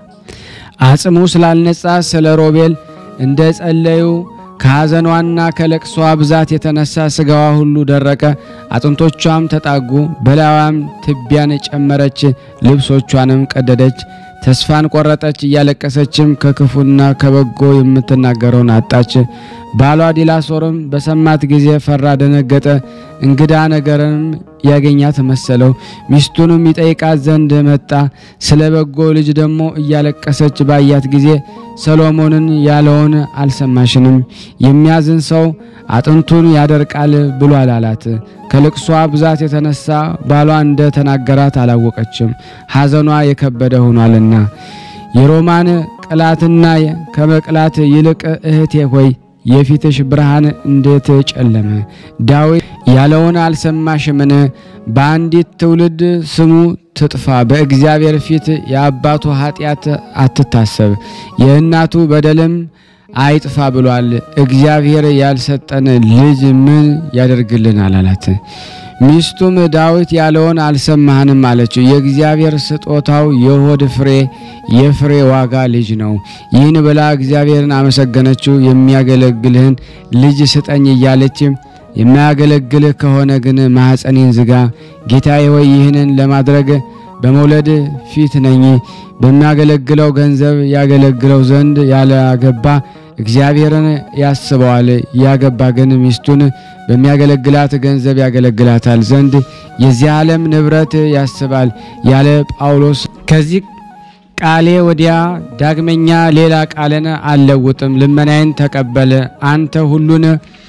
አጽሙ ስላልነጻ ስለ ሮቤል እንደ ጸለዩ ከሐዘኗና ከለቅሷ ብዛት የተነሳ ስጋዋ ሁሉ ደረቀ፣ አጥንቶቿም ተጣጉ። በላዋም ትቢያን ጨመረች፣ ልብሶቿንም ቀደደች። ተስፋን ቆረጠች። እያለቀሰችም ከክፉና ከበጎ የምትናገረውን አጣች። ባሏ ዲላሶርም በሰማት ጊዜ ፈራ፣ ደነገጠ። እንግዳ ነገርም ያገኛት መሰለው። ሚስቱንም ይጠይቃት ዘንድ መጣ። ስለ በጎ ልጅ ደግሞ እያለቀሰች ባያት ጊዜ ሰሎሞንን ያለውን አልሰማሽንም? የሚያዝን ሰው አጥንቱን ያደርቃል ብሏል አላት። ከልቅሷ ብዛት የተነሳ ባሏ እንደ ተናገራት አላወቀችም፣ ሐዘኗ የከበደ ሆኗልና። የሮማን ከመቅላትና ከመቅላት ይልቅ እህቴ ሆይ የፊትሽ ብርሃን እንዴት ጨለመ? ዳዊት ያለውን አልሰማሽምን? በአንዲት ትውልድ ስሙ ትጥፋ፣ በእግዚአብሔር ፊት የአባቱ ኃጢአት አትታሰብ፣ የእናቱ በደልም አይጥፋ ብሏል። እግዚአብሔር ያልሰጠን ልጅ ምን ያደርግልናል? አላት። ሚስቱም ዳዊት ያለውን አልሰማህንም አለችው። የእግዚአብሔር ስጦታው የሆድ ፍሬ የፍሬ ዋጋ ልጅ ነው። ይህን ብላ እግዚአብሔርን አመሰገነችው። የሚያገለግልህን ልጅ ስጠኝ እያለች የማያገለግልህ ከሆነ ግን ማኅፀኔን ዝጋ። ጌታዬ ሆይ ይህንን ለማድረግ በመውለድ ፊት ነኝ። በሚያገለግለው ገንዘብ ያገለግለው ዘንድ ያላገባ እግዚአብሔርን ያስበዋል። ያገባ ግን ሚስቱን በሚያገለግላት ገንዘብ ያገለግላታል ዘንድ የዚህ ዓለም ንብረት ያስባል ያለ ጳውሎስ ከዚህ ቃሌ ወዲያ ዳግመኛ ሌላ ቃልን አልለውጥም። ልመናዬን ተቀበል። አንተ ሁሉን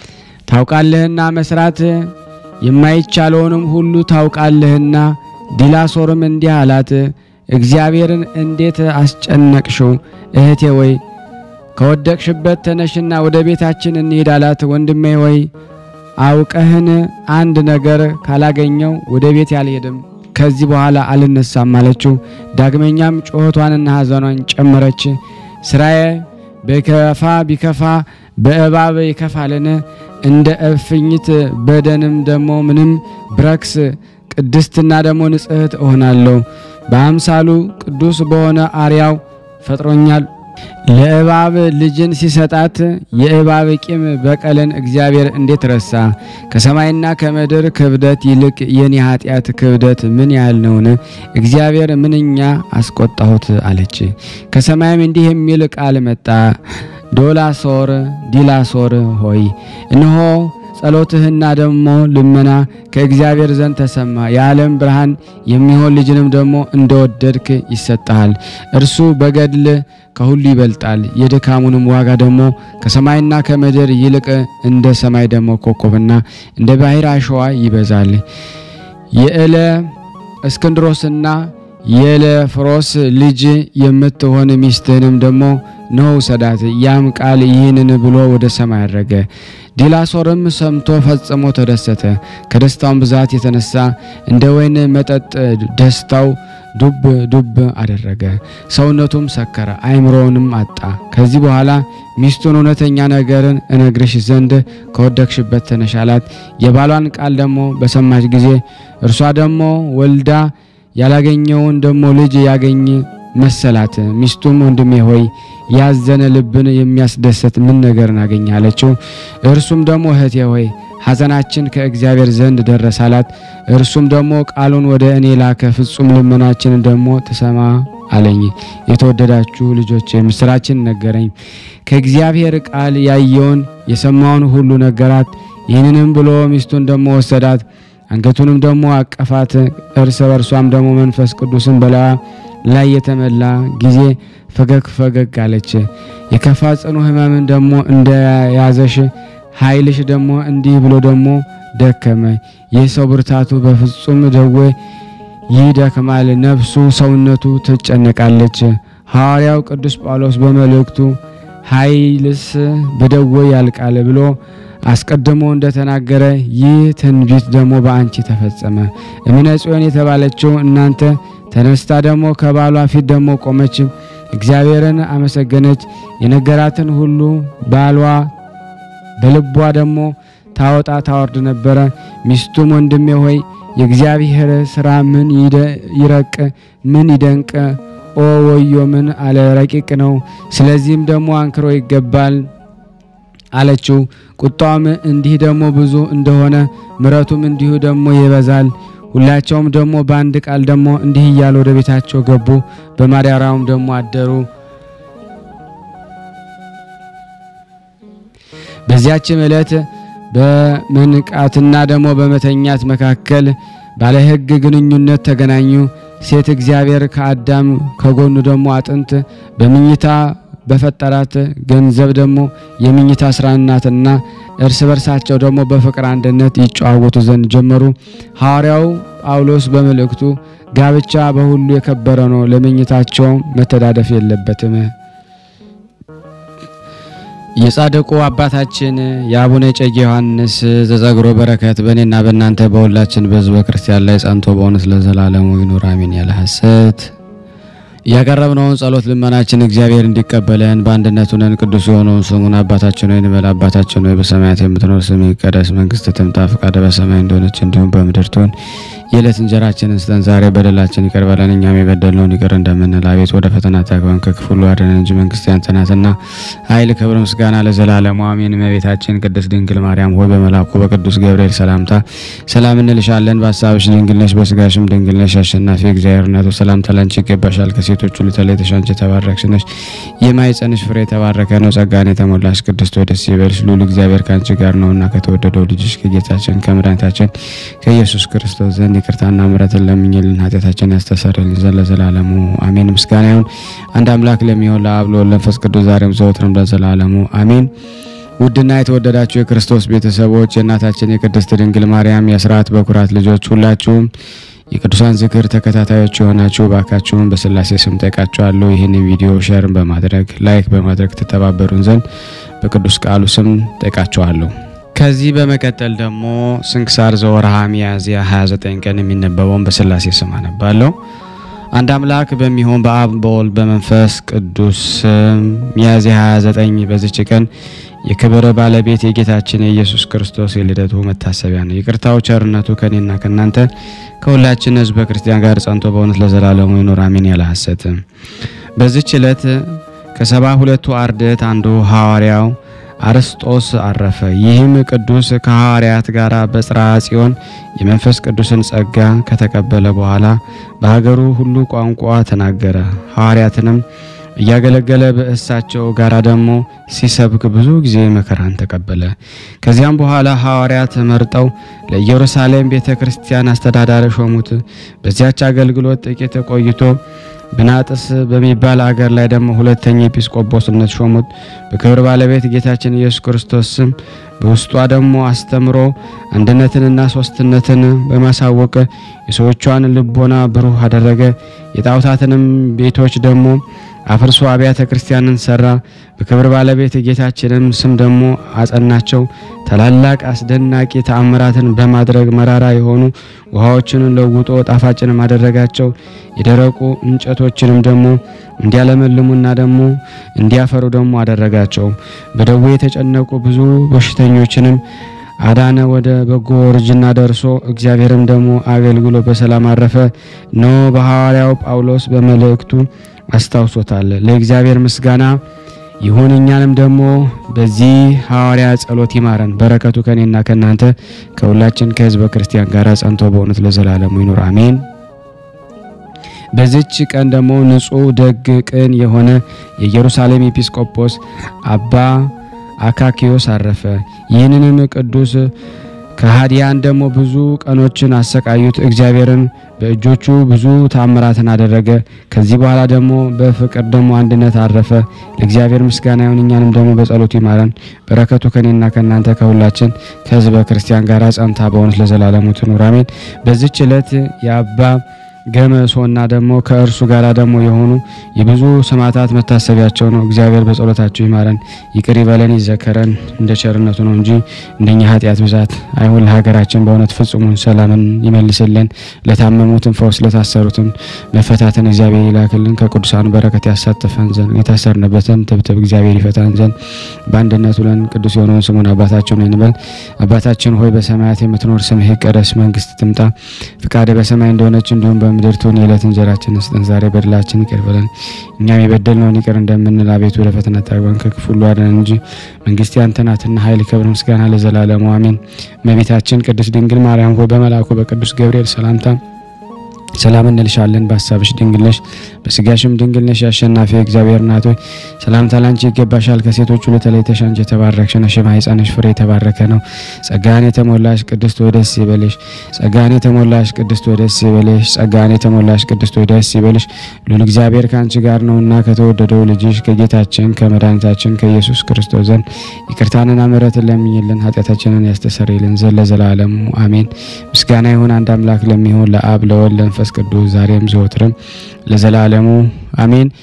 ታውቃለህና መስራት የማይቻለውንም ሁሉ ታውቃለህና። ዲላሶርም እንዲህ አላት፣ እግዚአብሔርን እንዴት አስጨነቅሽው? እህቴ ወይ ከወደቅሽበት ተነሽና ወደ ቤታችን እንሂድ አላት። ወንድሜ ወይ አውቀህን አንድ ነገር ካላገኘው ወደ ቤት አልሄድም፣ ከዚህ በኋላ አልነሳም አለችው። ዳግመኛም ጩኸቷንና ሐዘኗን ጨመረች። ስራዬ ቢከፋ ቢከፋ በእባብ ይከፋልን? እንደ እፍኝት በደንም ደግሞ ምንም ብረክስ ቅድስትና ደግሞ ንጽሕት እሆናለሁ። በአምሳሉ ቅዱስ በሆነ አርያው ፈጥሮኛል። ለእባብ ልጅን ሲሰጣት የእባብ ቂም በቀልን እግዚአብሔር እንዴት ረሳ? ከሰማይና ከምድር ክብደት ይልቅ የኔ ኃጢአት ክብደት ምን ያህል ነውን? እግዚአብሔር ምንኛ አስቆጣሁት አለች። ከሰማይም እንዲህ የሚል ቃል መጣ። ዶላሶር ዲላሶር ሆይ እነሆ ጸሎትህና ደግሞ ልመና ከእግዚአብሔር ዘንድ ተሰማ። የዓለም ብርሃን የሚሆን ልጅንም ደግሞ እንደወደድክ ይሰጠሃል። እርሱ በገድል ከሁሉ ይበልጣል። የድካሙንም ዋጋ ደግሞ ከሰማይና ከምድር ይልቅ እንደ ሰማይ ደግሞ ኮከብና እንደ ባሕር አሸዋ ይበዛል። የእለ እስክንድሮስና የለፍሮስ ልጅ የምትሆን ሚስትህንም ደግሞ ነው ውሰዳት። ያም ቃል ይህንን ብሎ ወደ ሰማይ አረገ። ዲላሶርም ሰምቶ ፈጽሞ ተደሰተ። ከደስታውን ብዛት የተነሳ እንደ ወይን መጠጥ ደስታው ዱብ ዱብ አደረገ። ሰውነቱም ሰከረ፣ አእምሮውንም አጣ። ከዚህ በኋላ ሚስቱን እውነተኛ ነገርን እነግርሽ ዘንድ ከወደቅሽበት ተነሽ አላት። የባሏን ቃል ደግሞ በሰማች ጊዜ እርሷ ደግሞ ወልዳ ያላገኘውን ደግሞ ልጅ ያገኝ መሰላት። ሚስቱም ወንድሜ ሆይ ያዘነ ልብን የሚያስደሰት ምን ነገርን አገኘ አለችው። እርሱም ደግሞ እህቴ ሆይ ሐዘናችን ከእግዚአብሔር ዘንድ ደረሰ አላት። እርሱም ደግሞ ቃሉን ወደ እኔ ላከ፣ ፍጹም ልመናችንን ደግሞ ትሰማ አለኝ። የተወደዳችሁ ልጆች ምስራችን ነገረኝ። ከእግዚአብሔር ቃል ያየውን የሰማውን ሁሉ ነገራት። ይህንንም ብሎ ሚስቱን ደግሞ ወሰዳት፣ አንገቱንም ደግሞ አቀፋት። እርስ በርሷም ደግሞ መንፈስ ቅዱስን በላዋ ላይ የተመላ ጊዜ ፈገግ ፈገግ አለች። የከፋ ጽኑ ሕመምን ደግሞ እንደያዘሽ ኃይልሽ ደግሞ እንዲህ ብሎ ደግሞ ደከመ። ይህ ሰው ብርታቱ በፍጹም ደዌ ይደክማል፣ ነፍሱ ሰውነቱ ትጨነቃለች። ሐዋርያው ቅዱስ ጳውሎስ በመልእክቱ ኃይልስ በደዌ ያልቃል ብሎ አስቀድሞ እንደተናገረ ይህ ትንቢት ደግሞ በአንቺ ተፈጸመ። እምነ ጽዮን የተባለችው እናንተ ተነስታ ደግሞ ከባሏ ፊት ደግሞ ቆመች፣ እግዚአብሔርን አመሰገነች። የነገራትን ሁሉ ባሏ በልቧ ደግሞ ታወጣ ታወርድ ነበረ። ሚስቱም ወንድሜ ሆይ የእግዚአብሔር ስራ ምን ይረቅ ምን ይደንቅ ኦ ወዮ ምን አለ ረቂቅ ነው። ስለዚህም ደግሞ አንክሮ ይገባል አለችው። ቁጣውም እንዲህ ደግሞ ብዙ እንደሆነ ምሕረቱም እንዲሁ ደግሞ ይበዛል። ሁላቸውም ደግሞ በአንድ ቃል ደግሞ እንዲህ እያሉ ወደ ቤታቸው ገቡ። በማደሪያውም ደግሞ አደሩ። በዚያችም ዕለት በመንቃትና ደግሞ በመተኛት መካከል ባለ ሕግ ግንኙነት ተገናኙ። ሴት እግዚአብሔር ከአዳም ከጎኑ ደግሞ አጥንት በምኝታ በፈጠራት ገንዘብ ደግሞ የምኝታ ስራ ናትና እርስ በርሳቸው ደግሞ በፍቅር አንድነት ይጨዋወቱ ዘንድ ጀመሩ። ሐዋርያው ጳውሎስ በመልእክቱ ጋብቻ በሁሉ የከበረ ነው፣ ለምኝታቸው መተዳደፍ የለበትም የጻድቁ አባታችን የአቡነ እጨጌ ዮሐንስ ዘጸግሮ በረከት በእኔና በእናንተ በሁላችን በሕዝበ ክርስቲያን ላይ ጸንቶ በእውነት ለዘላለሙ ይኑር አሜን። ያለ ሐሰት ያቀረብነውን ጸሎት ልመናችን እግዚአብሔር እንዲቀበለን በአንድነት ሆነን ቅዱስ የሆነውን ስሙን አባታችን ሆይ እንበል። አባታችን ሆይ በሰማያት የምትኖር ስምህ ይቀደስ፣ መንግስትህ ትምጣ፣ ፈቃድህ በሰማይ እንደሆነች እንዲሁም በምድር ትሁን። የዕለት እንጀራችንን ስጠን ዛሬ፣ በደላችን ይቅር በለን እኛም የበደልነውን ይቅር እንደምንል፣ አቤት ወደ ፈተና አታግባን ከክፉ ሁሉ አድነን እንጂ መንግስት ያንተ ናትና ኃይል፣ ክብር፣ ምስጋና ለዘላለሙ አሜን። እመቤታችን ቅድስት ድንግል ማርያም ሆይ በመልአኩ በቅዱስ ገብርኤል ሰላምታ ሰላም እንልሻለን። በሀሳብሽ ድንግል ነሽ፣ በስጋሽም ድንግል ነሽ። አሸናፊ እግዚአብሔር እናቱ ሰላምታ ላንቺ ይገባሻል። ከሴቶች ሁሉ ተለይተሽ አንቺ የተባረክሽ ነሽ፣ የማኅፀንሽ ፍሬ የተባረከ ነው። ጸጋን የተሞላሽ ቅድስት ሆይ ደስ ይበልሽ፣ ልዑል እግዚአብሔር ከአንቺ ጋር ነውና ከተወደደው ልጅሽ ከጌታችን ከመድኃኒታችን ከኢየሱስ ክርስቶስ ዘንድ ይቅርታና ምሕረትን ለምኝልን ኃጢአታችን ያስተሰርይልን ዘንድ ለዘላለሙ አሜን። ምስጋና ይሁን አንድ አምላክ ለሚሆን ለአብ ለወልድ ለመንፈስ ቅዱስ ዛሬም ዘወትርም ለዘላለሙ አሜን። ውድና የተወደዳችሁ የክርስቶስ ቤተሰቦች የእናታችን የቅድስት ድንግል ማርያም የአስራት በኩራት ልጆች ሁላችሁም የቅዱሳን ዝክር ተከታታዮች የሆናችሁ ባካችሁን በስላሴ ስም ጠይቃችኋለሁ። ይህንን ቪዲዮ ሼርን በማድረግ ላይክ በማድረግ ትተባበሩን ዘንድ በቅዱስ ቃሉ ስም ጠይቃችኋለሁ። ከዚህ በመቀጠል ደግሞ ስንክሳር ዘወርሃ ሚያዝያ 29 ቀን የሚነበበውን በስላሴ ስም አነባለሁ። አንድ አምላክ በሚሆን በአብ በወልድ በመንፈስ ቅዱስ ስም ሚያዝያ 29 በዚች ቀን የክብር ባለቤት የጌታችን የኢየሱስ ክርስቶስ የልደቱ መታሰቢያ ነው። ይቅርታው ቸርነቱ ከኔና ከእናንተ ከሁላችን ሕዝበ ክርስቲያን ጋር ጸንቶ በእውነት ለዘላለሙ ይኑር አሜን። ያለ ሐሰት በዚች ዕለት ከሰባ ሁለቱ አርድእት አንዱ ሐዋርያው አርስጦስ አረፈ። ይህም ቅዱስ ከሐዋርያት ጋር በጽርሐ ጽዮን የመንፈስ ቅዱስን ጸጋ ከተቀበለ በኋላ በሀገሩ ሁሉ ቋንቋ ተናገረ። ሐዋርያትንም እያገለገለ በእሳቸው ጋር ደግሞ ሲሰብክ ብዙ ጊዜ መከራን ተቀበለ። ከዚያም በኋላ ሐዋርያት መርጠው ለኢየሩሳሌም ቤተ ክርስቲያን አስተዳዳሪ ሾሙት። በዚያች አገልግሎት ጥቂት ቆይቶ ብናጥስ በሚባል አገር ላይ ደግሞ ሁለተኛ ኤጲስቆጶስነት ሾሙት። በክብር ባለቤት ጌታችን ኢየሱስ ክርስቶስ ስም በውስጧ ደግሞ አስተምሮ አንድነትንና ሶስትነትን በማሳወቅ የሰዎቿን ልቦና ብሩህ አደረገ። የጣዖታትንም ቤቶች ደግሞ አፍርሶ አብያተ ክርስቲያንን ሰራ። በክብር ባለቤት ጌታችንም ስም ደግሞ አጸናቸው። ታላላቅ አስደናቂ ተአምራትን በማድረግ መራራ የሆኑ ውሃዎችን ለውጦ ጣፋጭንም አደረጋቸው። የደረቁ እንጨቶችንም ደግሞ እንዲያለመልሙና ደግሞ እንዲያፈሩ ደግሞ አደረጋቸው። በደዌ የተጨነቁ ብዙ በሽተኞችንም አዳነ። ወደ በጎ እርጅና ደርሶ እግዚአብሔርም ደግሞ አገልግሎ በሰላም አረፈ። ኖ በሐዋርያው ጳውሎስ በመልእክቱ አስታውሶታል። ለእግዚአብሔር ምስጋና ይሁን። እኛንም ደግሞ በዚህ ሐዋርያ ጸሎት ይማረን። በረከቱ ከኔና ከእናንተ ከሁላችን ከሕዝበ ክርስቲያን ጋር ጸንቶ በእውነት ለዘላለሙ ይኑር አሜን። በዚች ቀን ደግሞ ንጹሕ ደግ ቅን የሆነ የኢየሩሳሌም ኤጲስቆጶስ አባ አካኪዮስ አረፈ። ይህንንም ቅዱስ ከሃዲያን ደግሞ ብዙ ቀኖችን አሰቃዩት። እግዚአብሔርን በእጆቹ ብዙ ታምራትን አደረገ። ከዚህ በኋላ ደግሞ በፍቅር ደግሞ አንድነት አረፈ። ለእግዚአብሔር ምስጋና ይሁን። እኛንም ደግሞ በጸሎቱ ይማረን። በረከቱ ከኔና ከእናንተ ከሁላችን ከሕዝበ ክርስቲያን ጋር ጸንታ በእውነት ለዘላለሙ ትኑር አሜን። በዚች ዕለት የአባ ገመሶና ደግሞ ከእርሱ ጋር ደግሞ የሆኑ የብዙ ሰማዕታት መታሰቢያቸው ነው። እግዚአብሔር በጸሎታቸው ይማረን ይቅር ይበለን ይዘከረን እንደ ቸርነቱ ነው እንጂ እንደኛ ኃጢአት ብዛት አይሁን። ለሀገራችን በእውነት ፍጹሙን ሰላምን ይመልስልን። ለታመሙትን ፈውስ፣ ለታሰሩትን መፈታትን እግዚአብሔር ይላክልን። ከቅዱሳኑ በረከት ያሳትፈን ዘንድ የታሰርንበትን ትብትብ እግዚአብሔር ይፈታን ዘንድ በአንድነት ሁለን ቅዱስ የሆነውን ስሙን አባታችን እንበል። አባታችን ሆይ በሰማያት የምትኖር ስምህ ይቀደስ፣ መንግስት ትምጣ፣ ፍቃድህ በሰማይ እንደሆነች እንዲሁም በምድር ትሁን። የዕለት እንጀራችንን ስጠን ዛሬ፣ በደላችን ይቅር በለን እኛም የበደልነውን ይቅር እንደምንል፣ አቤቱ ወደ ፈተና አታግባን ከክፉ ሁሉ አድነን እንጂ መንግስት ያንተ ናትና ኃይል፣ ክብር፣ ምስጋና ለዘላለሙ አሜን። እመቤታችን ቅድስት ድንግል ማርያም ሆይ በመልአኩ በቅዱስ ገብርኤል ሰላምታ ሰላም እንልሻለን። በሀሳብሽ ድንግል ነሽ፣ በስጋሽም ድንግል ነሽ። የአሸናፊ እግዚአብሔር እናት ሆይ ሰላምታ ላንቺ ይገባሻል። ከሴቶች ሁሉ ተለይተሽ አንቺ የተባረክሽ ነሽ፣ የማኅፀንሽ ፍሬ የተባረከ ነው። ጸጋን የተሞላሽ ቅድስት ሆይ ደስ ይበልሽ። ጸጋን የተሞላሽ ቅድስት ሆይ ደስ ይበልሽ። ጸጋን የተሞላሽ ቅድስት ሆይ ደስ ይበልሽ። ሉል እግዚአብሔር ከአንቺ ጋር ነውና ከተወደደው ልጅሽ ከጌታችን ከመድኃኒታችን ከኢየሱስ ክርስቶስ ዘንድ ይቅርታንና ምሕረትን ለምኝልን ኃጢአታችንን ያስተሰርይልን ዘንድ ለዘላለሙ አሜን። ምስጋና ይሁን አንድ አምላክ ለሚሆን ለአብ ለወልድ ለመንፈስ ቅዱስ ዛሬም ዘወትርም ለዘላለሙ አሜን።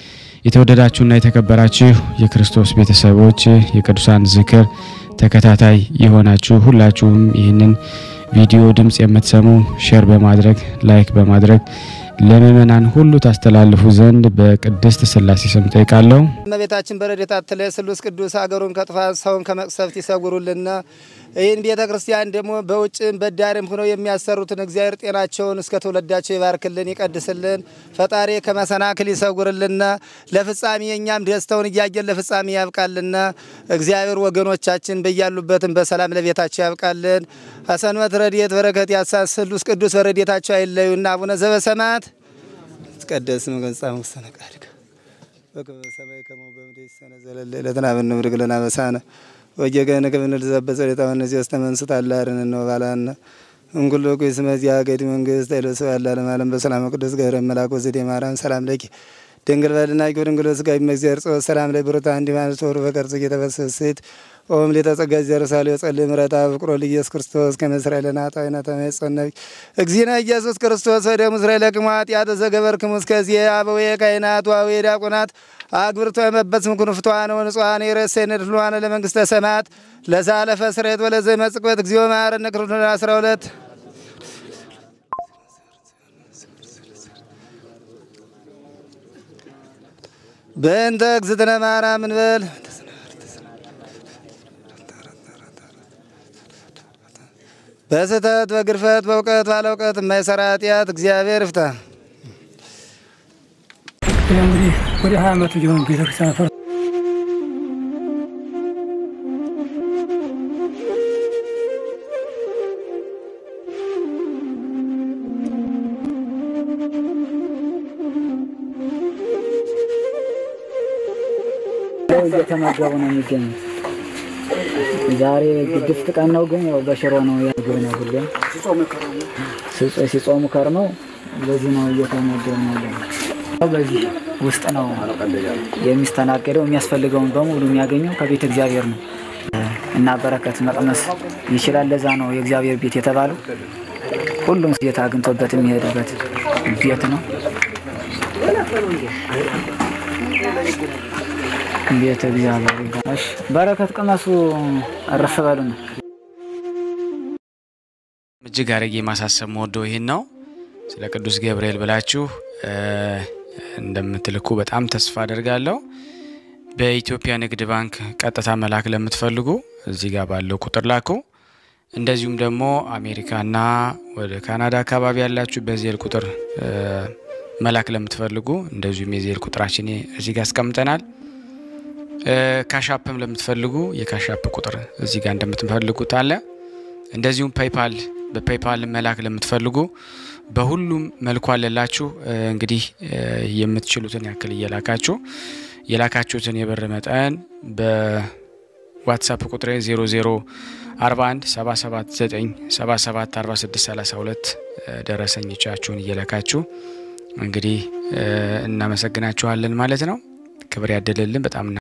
የተወደዳችሁና የተከበራችሁ የክርስቶስ ቤተሰቦች የቅዱሳን ዝክር ተከታታይ የሆናችሁ ሁላችሁም ይህንን ቪዲዮ ድምፅ የምትሰሙ ሼር በማድረግ ላይክ በማድረግ ለምእመናን ሁሉ ታስተላልፉ ዘንድ በቅድስት ሥላሴ ስም ጠይቃለሁ። እመቤታችን በረድኤታ አትለይ ስሉስ ቅዱስ አገሩን ከጥፋት ሰውን ከመቅሰፍት ይሰጉሩልና። ይህን ቤተ ክርስቲያን ደግሞ በውጭም በዳርም ሆነው የሚያሰሩትን እግዚአብሔር ጤናቸውን እስከ ትውልዳቸው ይባርክልን ይቀድስልን። ፈጣሪ ከመሰናክል ይሰጉርልና። ለፍጻሜ እኛም ደስተውን እያየን ለፍጻሜ ያብቃልና። እግዚአብሔር ወገኖቻችን በያሉበትም በሰላም ለቤታቸው ያብቃልን። አሰንበት ረድኤት በረከት ያሳስ ስሉስ ቅዱስ በረድኤታቸው አይለዩና። አቡነ ዘበሰማያት ይትቀደስ ስምከ ወይትጸድቅ መስተቃድከ በከመ በሰማይ ከማሁ በምድር ሲሳነ ዘለለ ዕለትነ ሀበነ ኅብር ለነ አበሳነ ወጌጋየነ ከመ ንርዛዕ በጸሎተ ሐዋርያት ዘተመንሱት አላርን ነው ባላነ እንኩሎ ኩይስ መዚያ ገዲ መንግስት አይሎ ሰው ያለ ዓለም ዓለም በሰላም ቅዱስ ገብረ መልአክ ወዘዴ ማርያም ሰላም ለኪ ድንግል በልና ጊ ድንግል ስጋ ይመግዚያር ጾ ሰላም ላይ ብሩታ እንዲ ማለት ወሩ በቀርጽ እየተፈሰሰት ኦም ሌተጸጋ ዘርሳሌ ጸልይ ምረታ ፍቅሮ ለኢየሱስ ክርስቶስ ከመስራኤል ናጣይና ተመጸነብ እግዚእነ ኢየሱስ ክርስቶስ ወደ ምስራኤል ለቅማት ያተ ዘገበርክሙ እስከዚህ አበዌ ካህናት ዋዌ ዲያቆናት አግብርቶ የመበጽም ኩንፍቷን ወንጽዋን የረሴን ድሏን ለመንግስተ ሰማያት ለዛለፈ ስሬት ወለዘ መጽቅበት እግዚኦ መሐረነ ክርስቶስ 12 በእንተ እግዝእትነ ማርያም እንበል በስህተት በግርፈት በእውቀት ባለ እውቀት የማይሰራ ኃጢአት እግዚአብሔር ይፍታ። እንግዲህ ወደ ሀያ ዓመቱ ሊሆን ቤተክርስቲያን ፈር እየተመገቡ ነው የሚገኙት። ዛሬ ግድፍት ቀን ነው፣ ግን ያው በሽሮ ነው ያግብ ነው ሁሌም ሲጾ- ሲጾሙ ከርመው በዚህ ነው እየተመገቡ ነው ያለው። በዚህ ውስጥ ነው የሚስተናገደው። የሚያስፈልገውን በሙሉ የሚያገኘው ከቤተ እግዚአብሔር ነው እና በረከት መቅመስ ይችላል። ለዛ ነው የእግዚአብሔር ቤት የተባለው። ሁሉም ጌታ አግኝቶበት የሚሄድበት ቤት ነው። ቤተ እግዚአብሔር ይባላል። እሺ፣ በረከት ቅመሱ፣ እረፍ በሉ ነው። እጅግ አድርጌ ማሳሰብ መወደው ይህን ነው። ስለ ቅዱስ ገብርኤል ብላችሁ እ እንደምትልኩ በጣም ተስፋ አደርጋለሁ። በኢትዮጵያ ንግድ ባንክ ቀጥታ መላክ ለምትፈልጉ እዚህ ጋር ባለው ቁጥር ላኩ። እንደዚሁም ደግሞ አሜሪካና ወደ ካናዳ አካባቢ ያላችሁ በዜል ቁጥር እ መላክ ለምትፈልጉ እንደዚሁም የዜል ቁጥራችን እዚህ ጋር አስቀምጠናል። እ ካሻፕም ለምትፈልጉ የካሻፕ ቁጥር እዚህ ጋር እንደምትፈልጉት አለ። እንደዚሁም ፔይፓል በፔይፓል መላክ ለምትፈልጉ በሁሉም መልኩ አለላችሁ። እ እንግዲህ እ የምትችሉትን ያክል እየላካችሁ የላካችሁትን የብር መጠን በዋትሳፕ ቁጥሬ 0041 779 77 46 32 ደረሰኞቻችሁን እየላካችሁ እንግዲህ እ እናመሰግናችኋለን ማለት ነው። ክብር ያደለልን በጣም